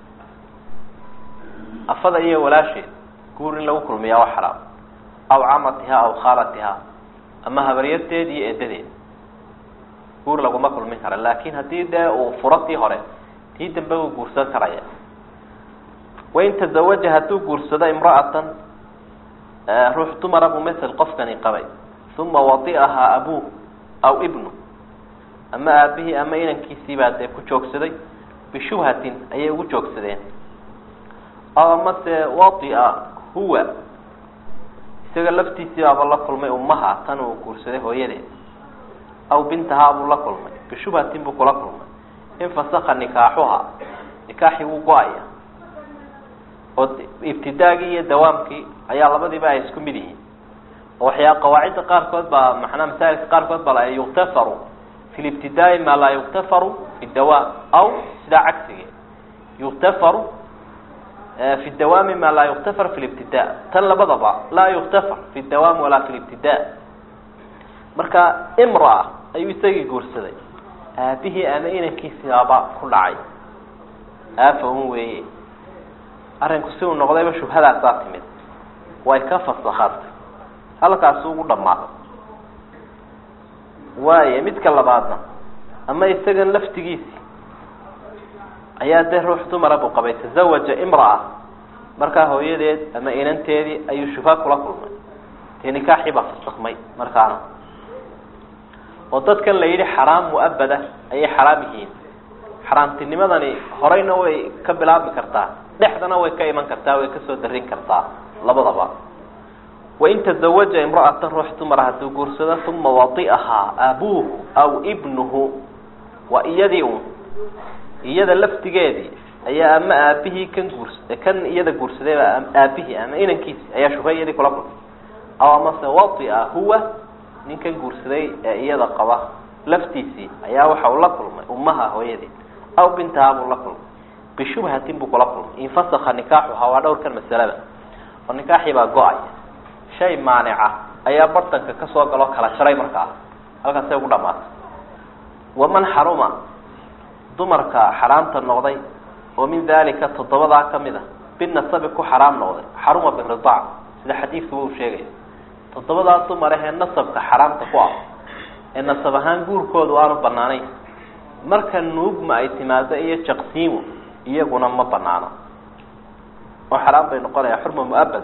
afada iyo walaasheed guur in lagu kulmiyaa waa xaraam aw camatiha aw khaalatiha ama habaryarteed iyo edadeed guur laguma kulmin kara laakin haddii dee uu furo tii hore tii dambe uu guursan karaya wain tazawaja hadduu guursado imra'atan ruux dumara buu masel qofkani qabay uma wadi'ahaa abuuh aw ibnu ama aabihii ama inankiisiibaa dee ku joogsaday bishubhatin ayay ugu joogsadeen aw amase wadia huwa isaga laftiisii baaba la kulmay ummaha tan uu guursaday hooyadeed aw bintahaa buu la kulmay bishubhatin buu kula kulmay infasaka nikaaxuha nikaaxii wuu go-aya oo ibtidaagii iyo dawaamkii ayaa labadiiba ay isku mid yihiin oo waxyaa qawaacidda qaarkood baa macnaa masaa'ilka qaarkood baa la yuktafaru fi libtidaai maa laa yuktafaru fi dawaam aw sidaa cagsigeed yuktafaru fi dawaami maa laa yuktafar fi libtida tan labadaba laa yuktafar fi dawaam walaa fi libtida marka imraa ayuu isagii guursaday aabihii ama inankiisibaaba ku dhacay aafa un weeye arrinku si uu noqdayba shubhadaasaa timid way ka fasakhaatay halkaasi ugu dhammaaday waayo midka labaadna ama isagan laftigiisi ayaa dee ruux dumara buu qabay tazawaja imra'a markaa hooyadeed ama inanteedii ayuu shubha kula kulmay dee nikaaxii baa fasakmay markaana oo dadkan la yidhi xaraam mu'abada ayay xaraam yihiin xaraamtinimadani horeyna way ka bilaabmi kartaa dhexdana way ka iman kartaa way kasoo darin kartaa labadaba wain tazawaja imra'atan ruux dumara hadduu guursado uma wadi'ahaa abuuhu aw ibnuhu waa iyadii un iyada laftigeedii ayaa ama aabihii kan guurs kan iyada guursadayba aabihii ama inankiisi ayaa shubha iyadii kula kulmay aw amase wadia huwa ninkan guursaday ee iyada qaba laftiisii ayaa waxa uu la kulmay ummaha hooyadeed aw bintaha buu la kulmay bishubhatin buu kula kulmay infasaka nikaaxuha waa dhowrkan masalada oo nikaaxii baa go-aya shay maanica ayaa bartanka kasoo galoo kala jaray markaa halkaasay ugu dhamaatay waman xaruma dumarka xaraamta noqday oo min dalika toddobadaa kamid a binasabi ku xaraam noqday xaruma biridaac sida xadiidkuba uu sheegaya toddobadaa dumar ahee nasabka xaraamta ku ah ee nasab ahaan guurkoodu aanu banaanayn marka nuugma ay timaado iyo jaqsiimo iyaguna ma banaano oo xaraam bay noqonaya xurma muabad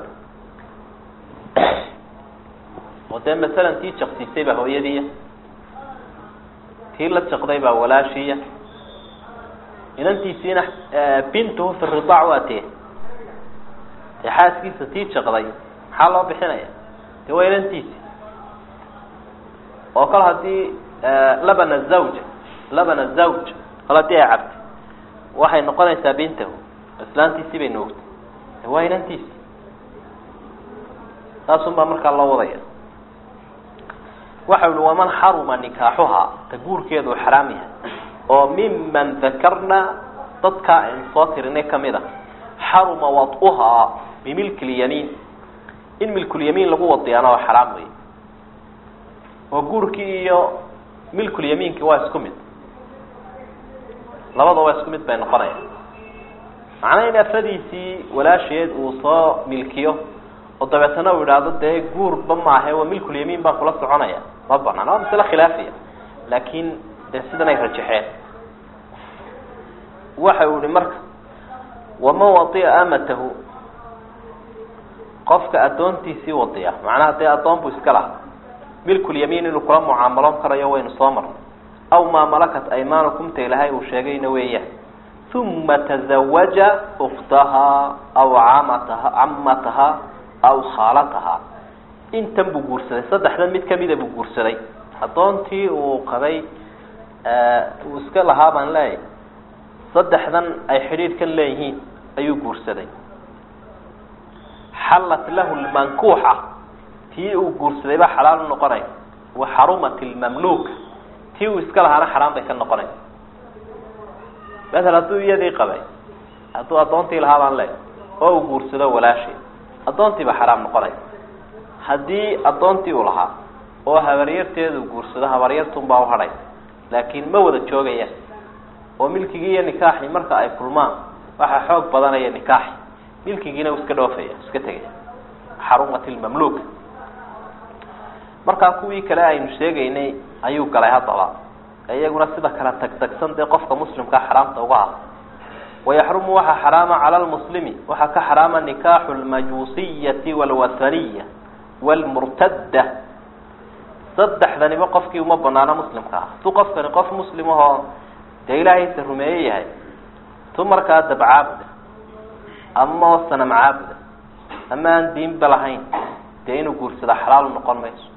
oo dee masalan tii jaqsiisay baa hooyadiiya tii la jaqday baa walaashiiya inantiisiina bintuhu fi ridaac waa tee dee xaaskiisa tii jaqday maxaa loo bixinaya dee waa inantiisi oo kale haddii labana zawja labana zawj kale hadii ay cabtay waxay noqonaysaa bintahu islaantiisii bay noogtay de waa inantiisi taasun baa markaa loo wadaya waxa uhi waman xaruma nikaaxuhaa ta guurkeedu xaraam yahay oo miman dakarna dadkaa aynu soo tirinay kamid a xaruma wad'uhaa bimilki lyamiin in milkulyamiin lagu wadiyaana waa xaraam wey oo guurkii iyo milkulyamiinki waa isku mid labada waa isku mid bay noqonaya macnaa in afadiisii walaasheed uu soo milkiyo oo dabeetana uu idhaahdo dee guurba maahe waa milkulyamiin baan kula soconaya ma banaan waa masale khilaafiya laakin dee sidan ay rajaxeen waxa uu ihi marka waman wadiya amatahu qofka addoontiisii wadiya macnaha dee addoon buu iska laha milkulyamiin inuu kula mucaamaloon karayo waynu soo marnay aw maa malakat aymaanukum ta ilahay uu sheegayna weeyaan uma tazawaja uktahaa aw camataha camataha aw khaalataha intan buu guursaday saddexdan mid kamida buu guursaday addoontii uu qabay uu iska lahaa baan leeyahay saddexdan ay xidhiidhkan leeyihiin ayuu guursaday xallat lahu lmankuuxa tii uu guursaday baa xalaal u noqonaya wa xarumat lmamluuka tii uu iska lahaana xaraam bay ka noqonaysa masel hadduu iyadii qabay hadduu addoontii lahaa baan leeyahay oo uu guursado walaashii addoontii baa xaraam noqonaysa haddii addoontii uu lahaa oo habaryarteedu guursado habaryartunbaa uhadhay laakiin ma wada joogayaan oo milkigii iyo nikaaxii marka ay kulmaan waxaa xoog badanaya nikaaxi milkigiina uu iska dhoofaya iska tegaya xarumat lmamluuk markaa kuwii kale aynu sheegaynay ayuu galay haddaba iyaguna sida kale tagtagsan dee qofka muslimkaa xaraamta uga ah wayaxrumu waxaa xaraama cala lmuslimi waxaa ka xaraama nikaaxu lmajuusiyati walwathaniya wlmurtadda saddexdaniba qofkii uma banaano muslimka ah hadduu qofkani qof muslim ahoo dee ilaahaysa rumeeye yahay tu markaa dab caabuda ama oo sanam caabuda ama aan diinba lahayn dee inuu guursada xalaal noqon mayso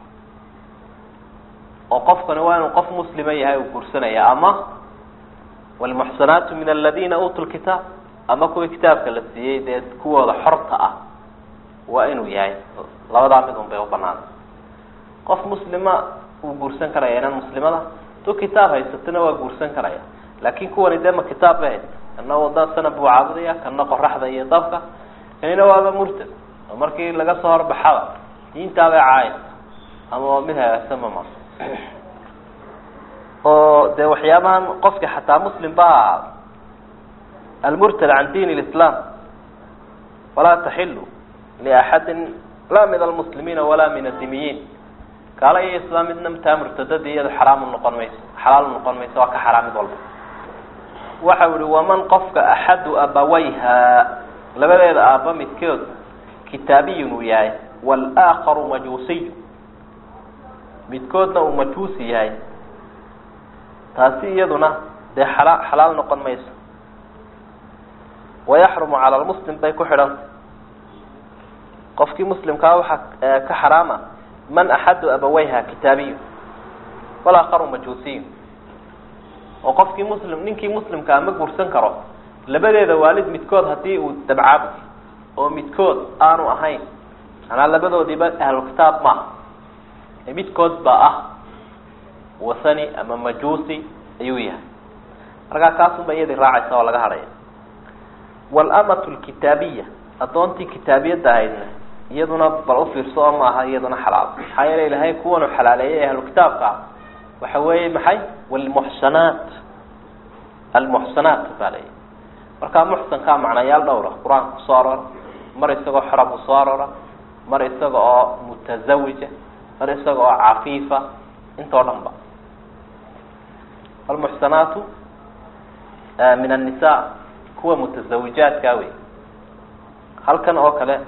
oo qofkani waa inuu qof muslima yahay uu guursanaya ama wlmuxsanaatu min aladina uutu lkitaab ama kuwii kitaabka la siiyey dee kuwooda xorta ah waa inuu yahay labadaa mid un bay u banaanta qof muslima wuu guursan karaya inan muslimada tu kitaab haysatana waa guursan karaya laakin kuwani dee ma kitaab ba haysta kana wada sana buu caabudaya kana qoraxda iyo dabka kanina waaba murtad oo markii laga soo horbaxaba diintaabay caayasa ama mid hagaagsan ma ma oo dee waxyaabahan qofka xataa muslim ba almurtad can diin اlislam walaa taxilu liaxadin laa min almuslimiina walaa min adimiyiin gaala iyo islaam midna taa murtadadii iyado xaraamu noqon mayso xalaal noqon mayso waa ka xaraam mid walba waxa ihi waman qofka axadu abawayha labadeeda aaba midkood kitaabiyun uu yahay wاlآakaru majuusiy midkoodna uu majuusi yahay taasi iyaduna dee xala xalaal noqon mayso wayaxrumu cala lmuslim bay ku xidhanta qofkii muslimkaa waxaa ka xaraama man axadu abawayha kitaabiyu walaakaru majuusiyu oo qofkii muslim ninkii muslimkaa ma guursan karo labadeeda waalid midkood hadii uu dabcaabud oo midkood aanu ahayn manaa labadoodiiba ahlukitaab maaha ee midkood baa ah wasani ama majuusi ayuu yahay markaa kaasunba iyadii raacaysa oo laga hadhaya walamatu lkitaabiya addoontii kitaabiyadda ahaydna iyaduna bal ufiirso oo maaha iyaduna xalaal maxaa yeele ilahay kuwanu xalaaleeyay ahlu kitaabka waxa weeye maxay wlmuxsanaat almuxsanaat baa leeyahy markaa muxsankaa macnayaal dhowra qur-aanka kusoo aroora mar isagoo xora buu soo aroora mar isaga oo mutasawija mar isaga oo cafiifa intoo dhan ba almuxsanaatu min annisa kuwa mutazawijaadkaa wey halkan oo kale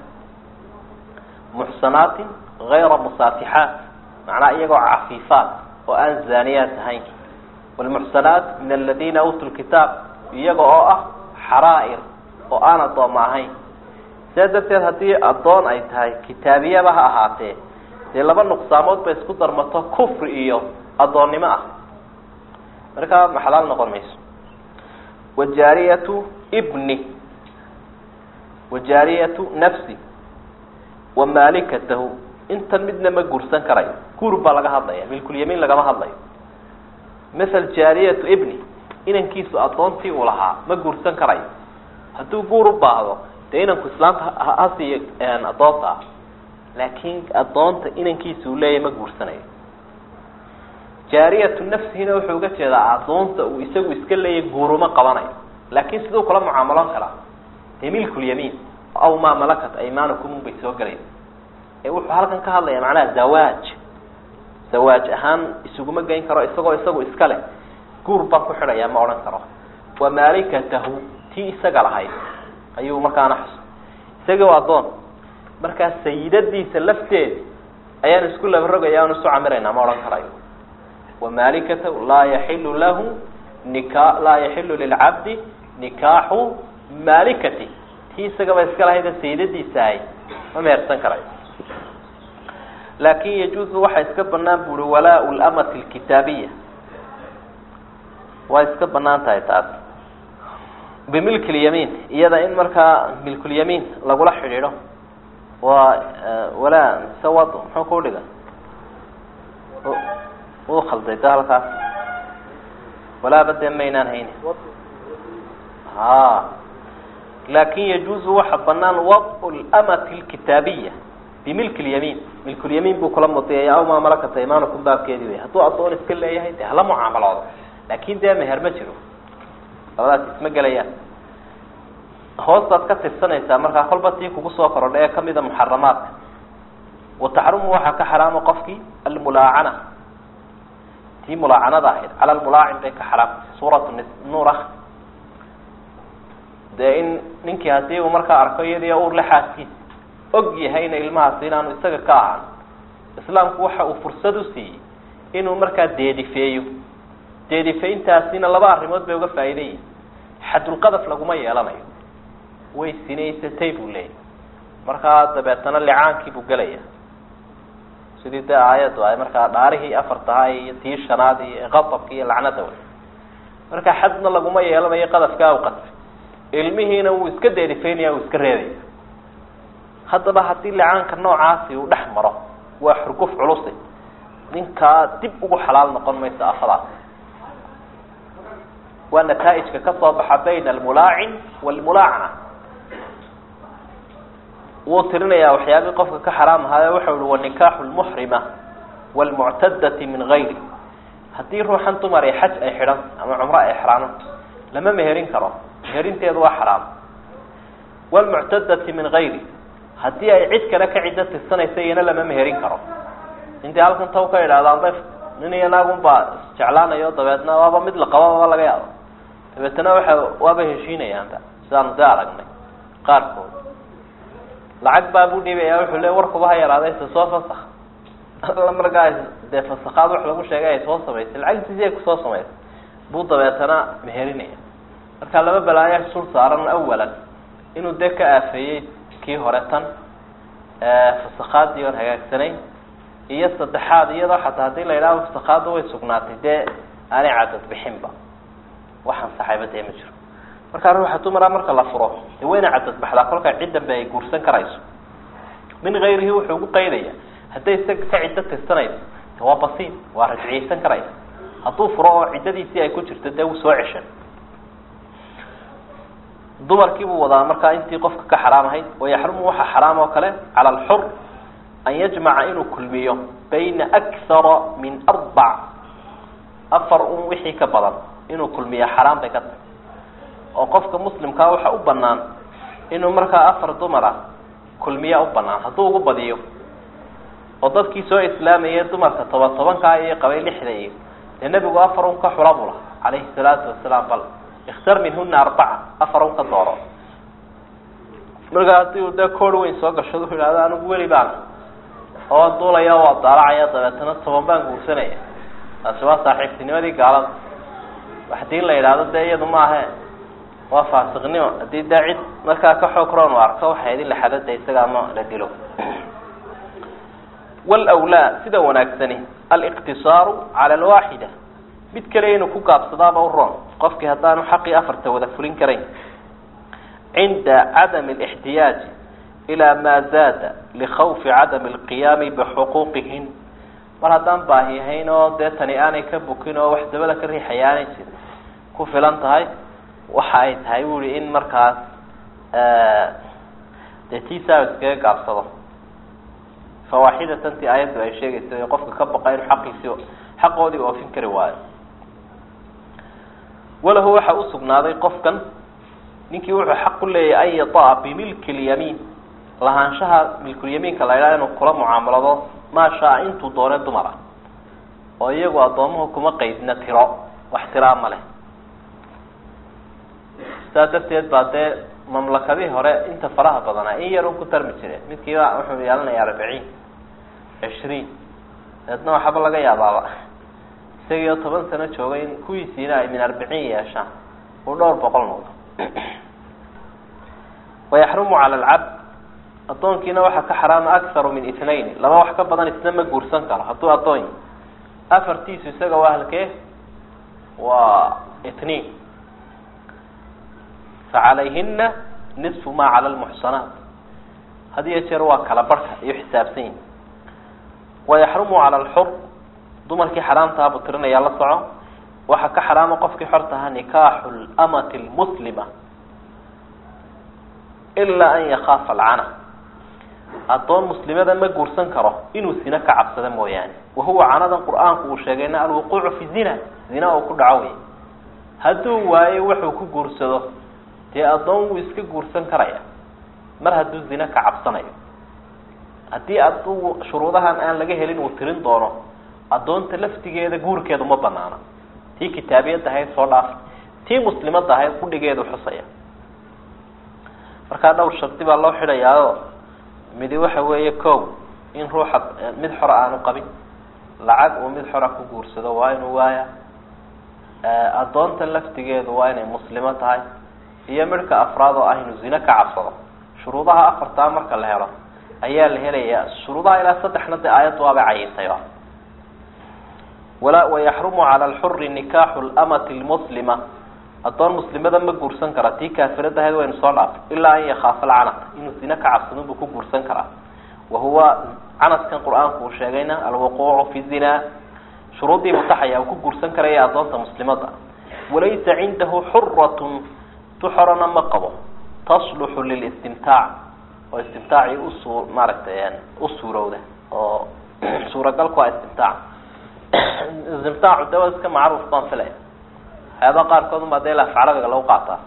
muxsanaatin gayra musaafixaat macnaha iyagoo cafiifaat oo aan zaaniyaat ahayn wlmuxsanaat min aladina uutuu lkitaab iyaga oo ah xaraa'ir oo aan addooma ahayn sidaa darteed haddii addoon ay tahay kitaabiyaba ha ahaatee dee laba nuqsaamood bay isku darmato kufri iyo addoonnimo ah markaa maxalaal noqon mayso wajaariyatu bni wajaariyatu nafsi wa maalikatahu intan midna ma guursan karayo guur baa laga hadlaya milkulyamiin lagama hadlayo masel jaariyatu ibni inankiisu addoontii uu lahaa ma guursan karayo hadduu guur u baahdo dee inanku islaamta hasiiyo addoonta ah laakiin addoonta inankiisa uu leeyahy ma guursanayo jaariyatu nafsihina wuxuu uga jeedaa addoonta uu isagu iska leeyahy guuruma qabanayo laakiin siduu kula mucaamaloon karaa dee milkulyamiin aw maa malakat aymanukum bay soo gelayn ee wuxuu halkan ka hadlaya macnaha zawaaj zawaaj ahaan isuguma geyn karo isagoo isagu iska leh guur baan ku xidhaya ma odhan karo wa maalikatahu tii isaga lahayd ayuu markaana xus isagii waa addoon markaa sayidadiisa lafteeda ayaan isku labarogaya aan isu camiraynaa ma odhan karayo wa maalikatahu laa yaxilu lahu nika laa yaxilu lilcabdi nikaaxu maalikati tii isagaba iska lahayda sayidadiisa ahay ma mehersan karayo laakin yajuuzu waxaa iska banaan bu ui walaa lamati lkitaabiya waa iska banaan tahay taas bimilki lyamiin iyada in markaa milkulyamiin lagula xidhiidho waa walaa mise wad muxuu ku dhiga u khalday da halkaas walaaba dee maynaan hayni ha laakin yajuuzu waxa banaan wadcu lamati lkitaabiya bimilki lyamiin milkulyamiin buu kula mudiyaya aw maa malakata imanukum baabkeedii wey hadduu addoon iska leeyahay dee hala mucaamaloodo laakin dee meher ma jiro labadaas isma gelayaan hoostaad ka tirsanaysaa markaa kolba tii kugu soo korodha ee kamida muxaramaadka wa taxrumu waxaa ka xaraama qofkii almulaacana tii mulaacanada ahayd cala lmulaacin bay ka xaraamtay suuratu nuur ah dee in ninkii hadii uu markaa arko iyadii uur le xaaskiisa og yahayna ilmahaasi inaanu isaga ka ahaan islaamku waxa uu fursad u siiyey inuu markaa deedifeeyo deedifeyntaasina laba arrimood bay uga faa'iidayihin xadulqadaf laguma yeelanayo way sinaysatay buu leeyahy markaa dabeetana licaankii buu gelaya sidii dee aayaddu ay markaa dhaarihii afartahaa iyo tii shanaad iyo qadabki iyo lacnada wey marka xadna laguma yeelanayo qadafkaa u qadfay ilmihiina wuu iska deedifeynaya wuu iska reebaya haddaba haddii licaanka noocaasi uu dhex maro waa xurguf culusi ninkaa dib ugu xalaal noqon mayso afadaas waa nataaijka ka soo baxa bayna almulaacin waalmulaacana wuu tirinayaa waxyaabii qofka ka xaraam ahaayo waxau ihi wanikaaxu lmuxrima waalmuctadati min gayri haddii ruuxan dumar ee xaj ay xidhan ama cumro ay xraano lama meherin karo meherinteedu waa xaraam waalmuctadati min gayri haddii ay cid kale ka ciddo tirsanaysa iyana lama meherin karo intii halkan taw ka idhahda alda nin iyo naagun baa isjeclaanayo dabeedna waaba mid la qababa laga yaabo dabeetna waxa waaba heshiinayaanba sidaanu dee aragnay qaarkood lacag baa buu dhiibaya wuxuu le warkuba ha yaraaday se soo fasak alla markaa dee fasakaad wax lagu sheegay ay soo samaysay lacagtiisi ay kusoo samaysay buu dabeetana meherinaya marka laba balaayo sul saaran awalan inuu dee ka aafeeyey kii hore tan fasakaadii oon hagaagsanayn iyo saddexaad iyadoo xataa hadii la yidhaho fasakaada way sugnaatay dee aanay cadad bixinba waxaan saxayba dee ma jiro markaa ruuxa dumara marka la furo dee wayna cadad baxdaa kolkaa ciddanba ay guursan karayso min gayrihi wuxuu ugu qaydaya hadday isaga ka ciddo tirsanayso de waa basiin waa rajciyeysan karaysa hadduu furo oo ciddadiisii ay ku jirto dee wuu soo ceshan dumarkii buu wadaa markaa intii qofka ka xaraam ahayd wayaxrumu waxa xaraam oo kale cala alxur an yajmaca inuu kulmiyo bayna akthara min arbac afar un wixii ka badan inuu kulmiya xaraam bay ka tahay oo qofka muslimkaa waxa u banaan inuu markaa afar dumar ah kulmiya u banaan hadduu ugu badiyo oo dadkii soo islaamayay dumarka toban tobankaa iyo qabay lixda iyo dee nebigu afar un ka xula buu laha calayhi salaatu wasalaam bal ikhtar minhuna arbaca afar un ka dooro markaa haddii uu dee koor weyn soo gashado u yidhahdo anigu weli baan oo duulaya waa daalacaya dabeetana toban baan guursanaya taasi waa saaxiibtinimadii gaalada hadii la yidhaahdo dee iyadu maahe waa faasiqnimo haddii dee cid markaa ka xoog roon u arko waxay idin laxadada isaga ama la dilo wlwlaa sida wanaagsani aliqtisaaru cala alwaaxida mid kale inuu ku gaabsadaaba u roon qofkii haddaanu xaqii afarta wada fulin karayn cinda cadami alixtiyaaji ilaa maa zaada likhawfi cadami alqiyaami bixuquuqihin mar haddaan baahi ahayn oo dee tani aanay ka bukin oo wax dabada ka riixaya aanay jirin ku filan tahay waxa ay tahay bu ihi in markaas dee tiisaa iskaga gaabsado fawaaxidatan ti aayaddu ay sheegayso ee qofka ka baqa inuu xaqiisi xaqoodii oofin kari waayo walahu waxa usugnaaday qofkan ninkii wuxuu xaq u leeyahay an yataa bimilki lyamiin lahaanshaha milkulyamiinka la ydhaha inuu kula mucaamalado maa shaa intuu doone dumar ah oo iyagu addoomuhu kuma qeydna tiro wax tiraa ma leh saas darteed baa dee mamlakadihii hore inta faraha badanaa in yar un ku tarmi jireen midkiiba wuxuu yeelanayaa arbiciin cishriin deedna waxaba laga yaabaaba isagii oo toban sano joogay in kuwiisiina ay min arbiciin yeeshaan uu dhowr boqol noqdo wayaxrumu cala alcabd addoonkiina waxaa ka xaraama akharu min itnayn laba wax ka badan isna ma guursan karo hadduu addoon yahy afartiisu isaga waa halkee waa itniin facalayhina nisfu ma cala lmuxsanaat had iyo jeer waa kala barhka iyo xisaabsan yihi wayaxrumu cala alxur dumarkii xaraamtaha buu tirinayaa la soco waxaa ka xaraama qofkii xortaha nikaaxu lamati lmuslima ilaa an yakaafa alcana addoon muslimada ma guursan karo inuu zina ka cabsado mooyaane wahuwa canadan qur-aanku uu sheegayna alwuquucu fi zina zina uu ku dhaco wey hadduu waayo wuxuu ku guursado dee addoon wuu iska guursan karaya mar hadduu zina ka cabsanayo haddii aduu shuruudahan aan laga helin uu tirin doono addoonta laftigeeda guurkeedu ma banaana tii kitaabiyadda ahayd soo dhaaf tii muslimadda ahayd qudhigeedu xusaya markaa dhowr shardi baa loo xidhayaao midi waxa weeye kow in ruuxa mid xora aanu qabin lacag uu mid xora ku guursado waa inuu waaya addoonta laftigeedu waa inay muslimo tahay iyo midhka afraad oo ah inuu zine ka cabsado shuruudaha afartaa marka la helo ayaa la helayaa shuruudaha ilaa saddexna dee aayaddu waabay cayintayba wala wayaxrumu cala alxuri nikaaxu lamati lmuslima addoon muslimada ma guursan kara tii kaafirada ahayd waynu soo dhaafay ilaa an yakaafa alcanata inuu zine ka cabsado buu ku guursan karaa wahuwa canadkan qur-aanku uu sheegayna alwuquucu fi zina shuruuddii mutaxaya uu ku guursan karaya addoonta muslimada walaysa cindahu xuratun tu xorana ma qabo tasluxu lilistimtaac oo istimtaacii usu maaragtay u suurowda oo suuragalku waa istimtaac istimtaacu de waa iska macruuf baan filaya waxyaaba qaarkood unbaa dee laaf carabiga lagu qaataa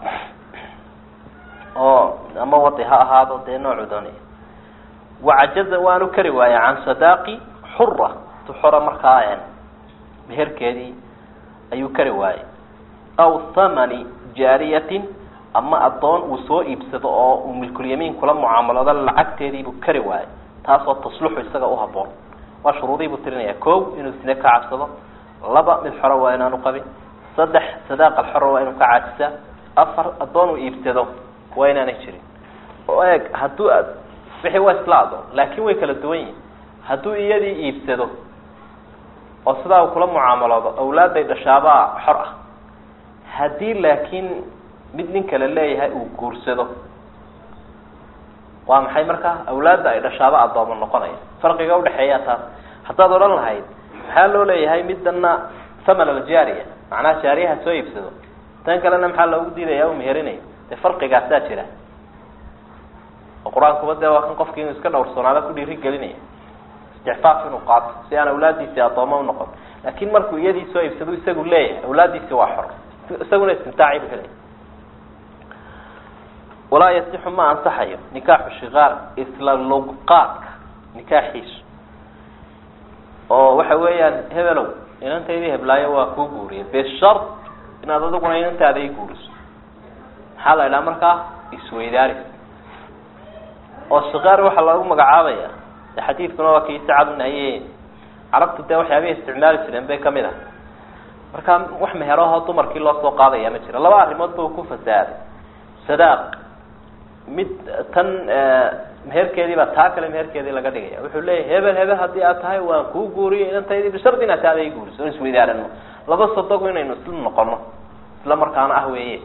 oo ama wadi ha ahaado dee noocu doonaya wacajaza waanu kari waaya can sadaaqi xura tu xora markaa meherkeedii ayuu kari waayey aw thamani jaariyatin ama addoon uu soo iibsado oo uu milkulyamiin kula mucaamalado lacagteediibuu kari waayey taasoo tasluxu isaga u haboon waa shuruudiibuu tirinaya ko inuu sine ka cabsado laba mid xora waa inaanu qabin saddex sadaaq alxora waa inuu ka caajisaa afar addoon uu iibsado waa inaanay jirin oo eeg hadduu wixii waa isla adoon laakin way kala duwan yihin hadduu iyadii iibsado oo sidaa uu kula mucaamaloodo awlaadday dhashaabaa xor ah haddii laakiin mid nin kale leeyahay uu guursado waa maxay markaa awlaadda ay dhashaaba addoomo noqonaya farqiga udhexeeya taas haddaad odhan lahayd maxaa loo leeyahay midana thaman aljaariya macnaha jaariyaha soo iibsado tan kalena maxaa loogu diidaya u meherinaya dee farqigaasaa jira oo qur-aankuba dee waa kan qofki inuu iska dhowrsoonaada ku dhiiri gelinaya istixfaaf inuu qaato si aan awlaadiisi addooma unoqon laakin markuu iyadii soo iibsado isagu leeyahay awlaadiisi waa xor isaguna istimtaaci bu helaya walaa yasixu ma ansaxayo nikaaxu shikaar isla luqaadka nikaaxiisu oo waxa weeyaan hebelow inantaydii heblaayo waa kuu guuriyay bishart inaad adiguna inantaada i guuriso maxaa la idhaha markaa isweydaaris oo shikaar waxaa lagu magacaabaya de xadiidkuna waa kii sacad nahiye carabtu dee waxyaabay isticmaali jireen bay kamid ah markaa wax meherahoo dumarkii loo soo qaadaya ma jiro laba arrimood ba ku fasaaday sadaaq mid tan meherkeedii baa taa kale meherkeedii laga dhigaya wuxuu leeyahy hebel hebel haddii aad tahay waan kuu guuriyo inantaydii bishardi inaad taada i guuriso on isweydaarano laba sodogu inaynu isla noqono isla markaana ah weeye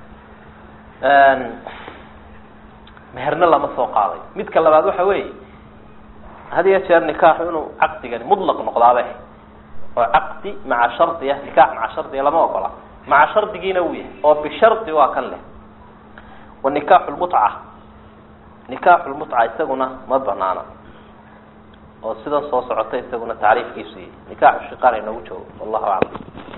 meherna lama soo qaaday midka labaad waxa weeye had iyo jeer nikaaxu inuu caqdigani mutlaq noqdaaba oo caqdi maca shardiya nikaax maca shardiya lama ogola maca shardigiina wuu yahay oo bishardi waa kan leh wa nikaaxu lmutca nikaaxu lmutca isaguna ma banaana oo sidan soo socota isaguna tacriifkiisu yahy nikaaxu shiqaar inagu joogo wallahu aclam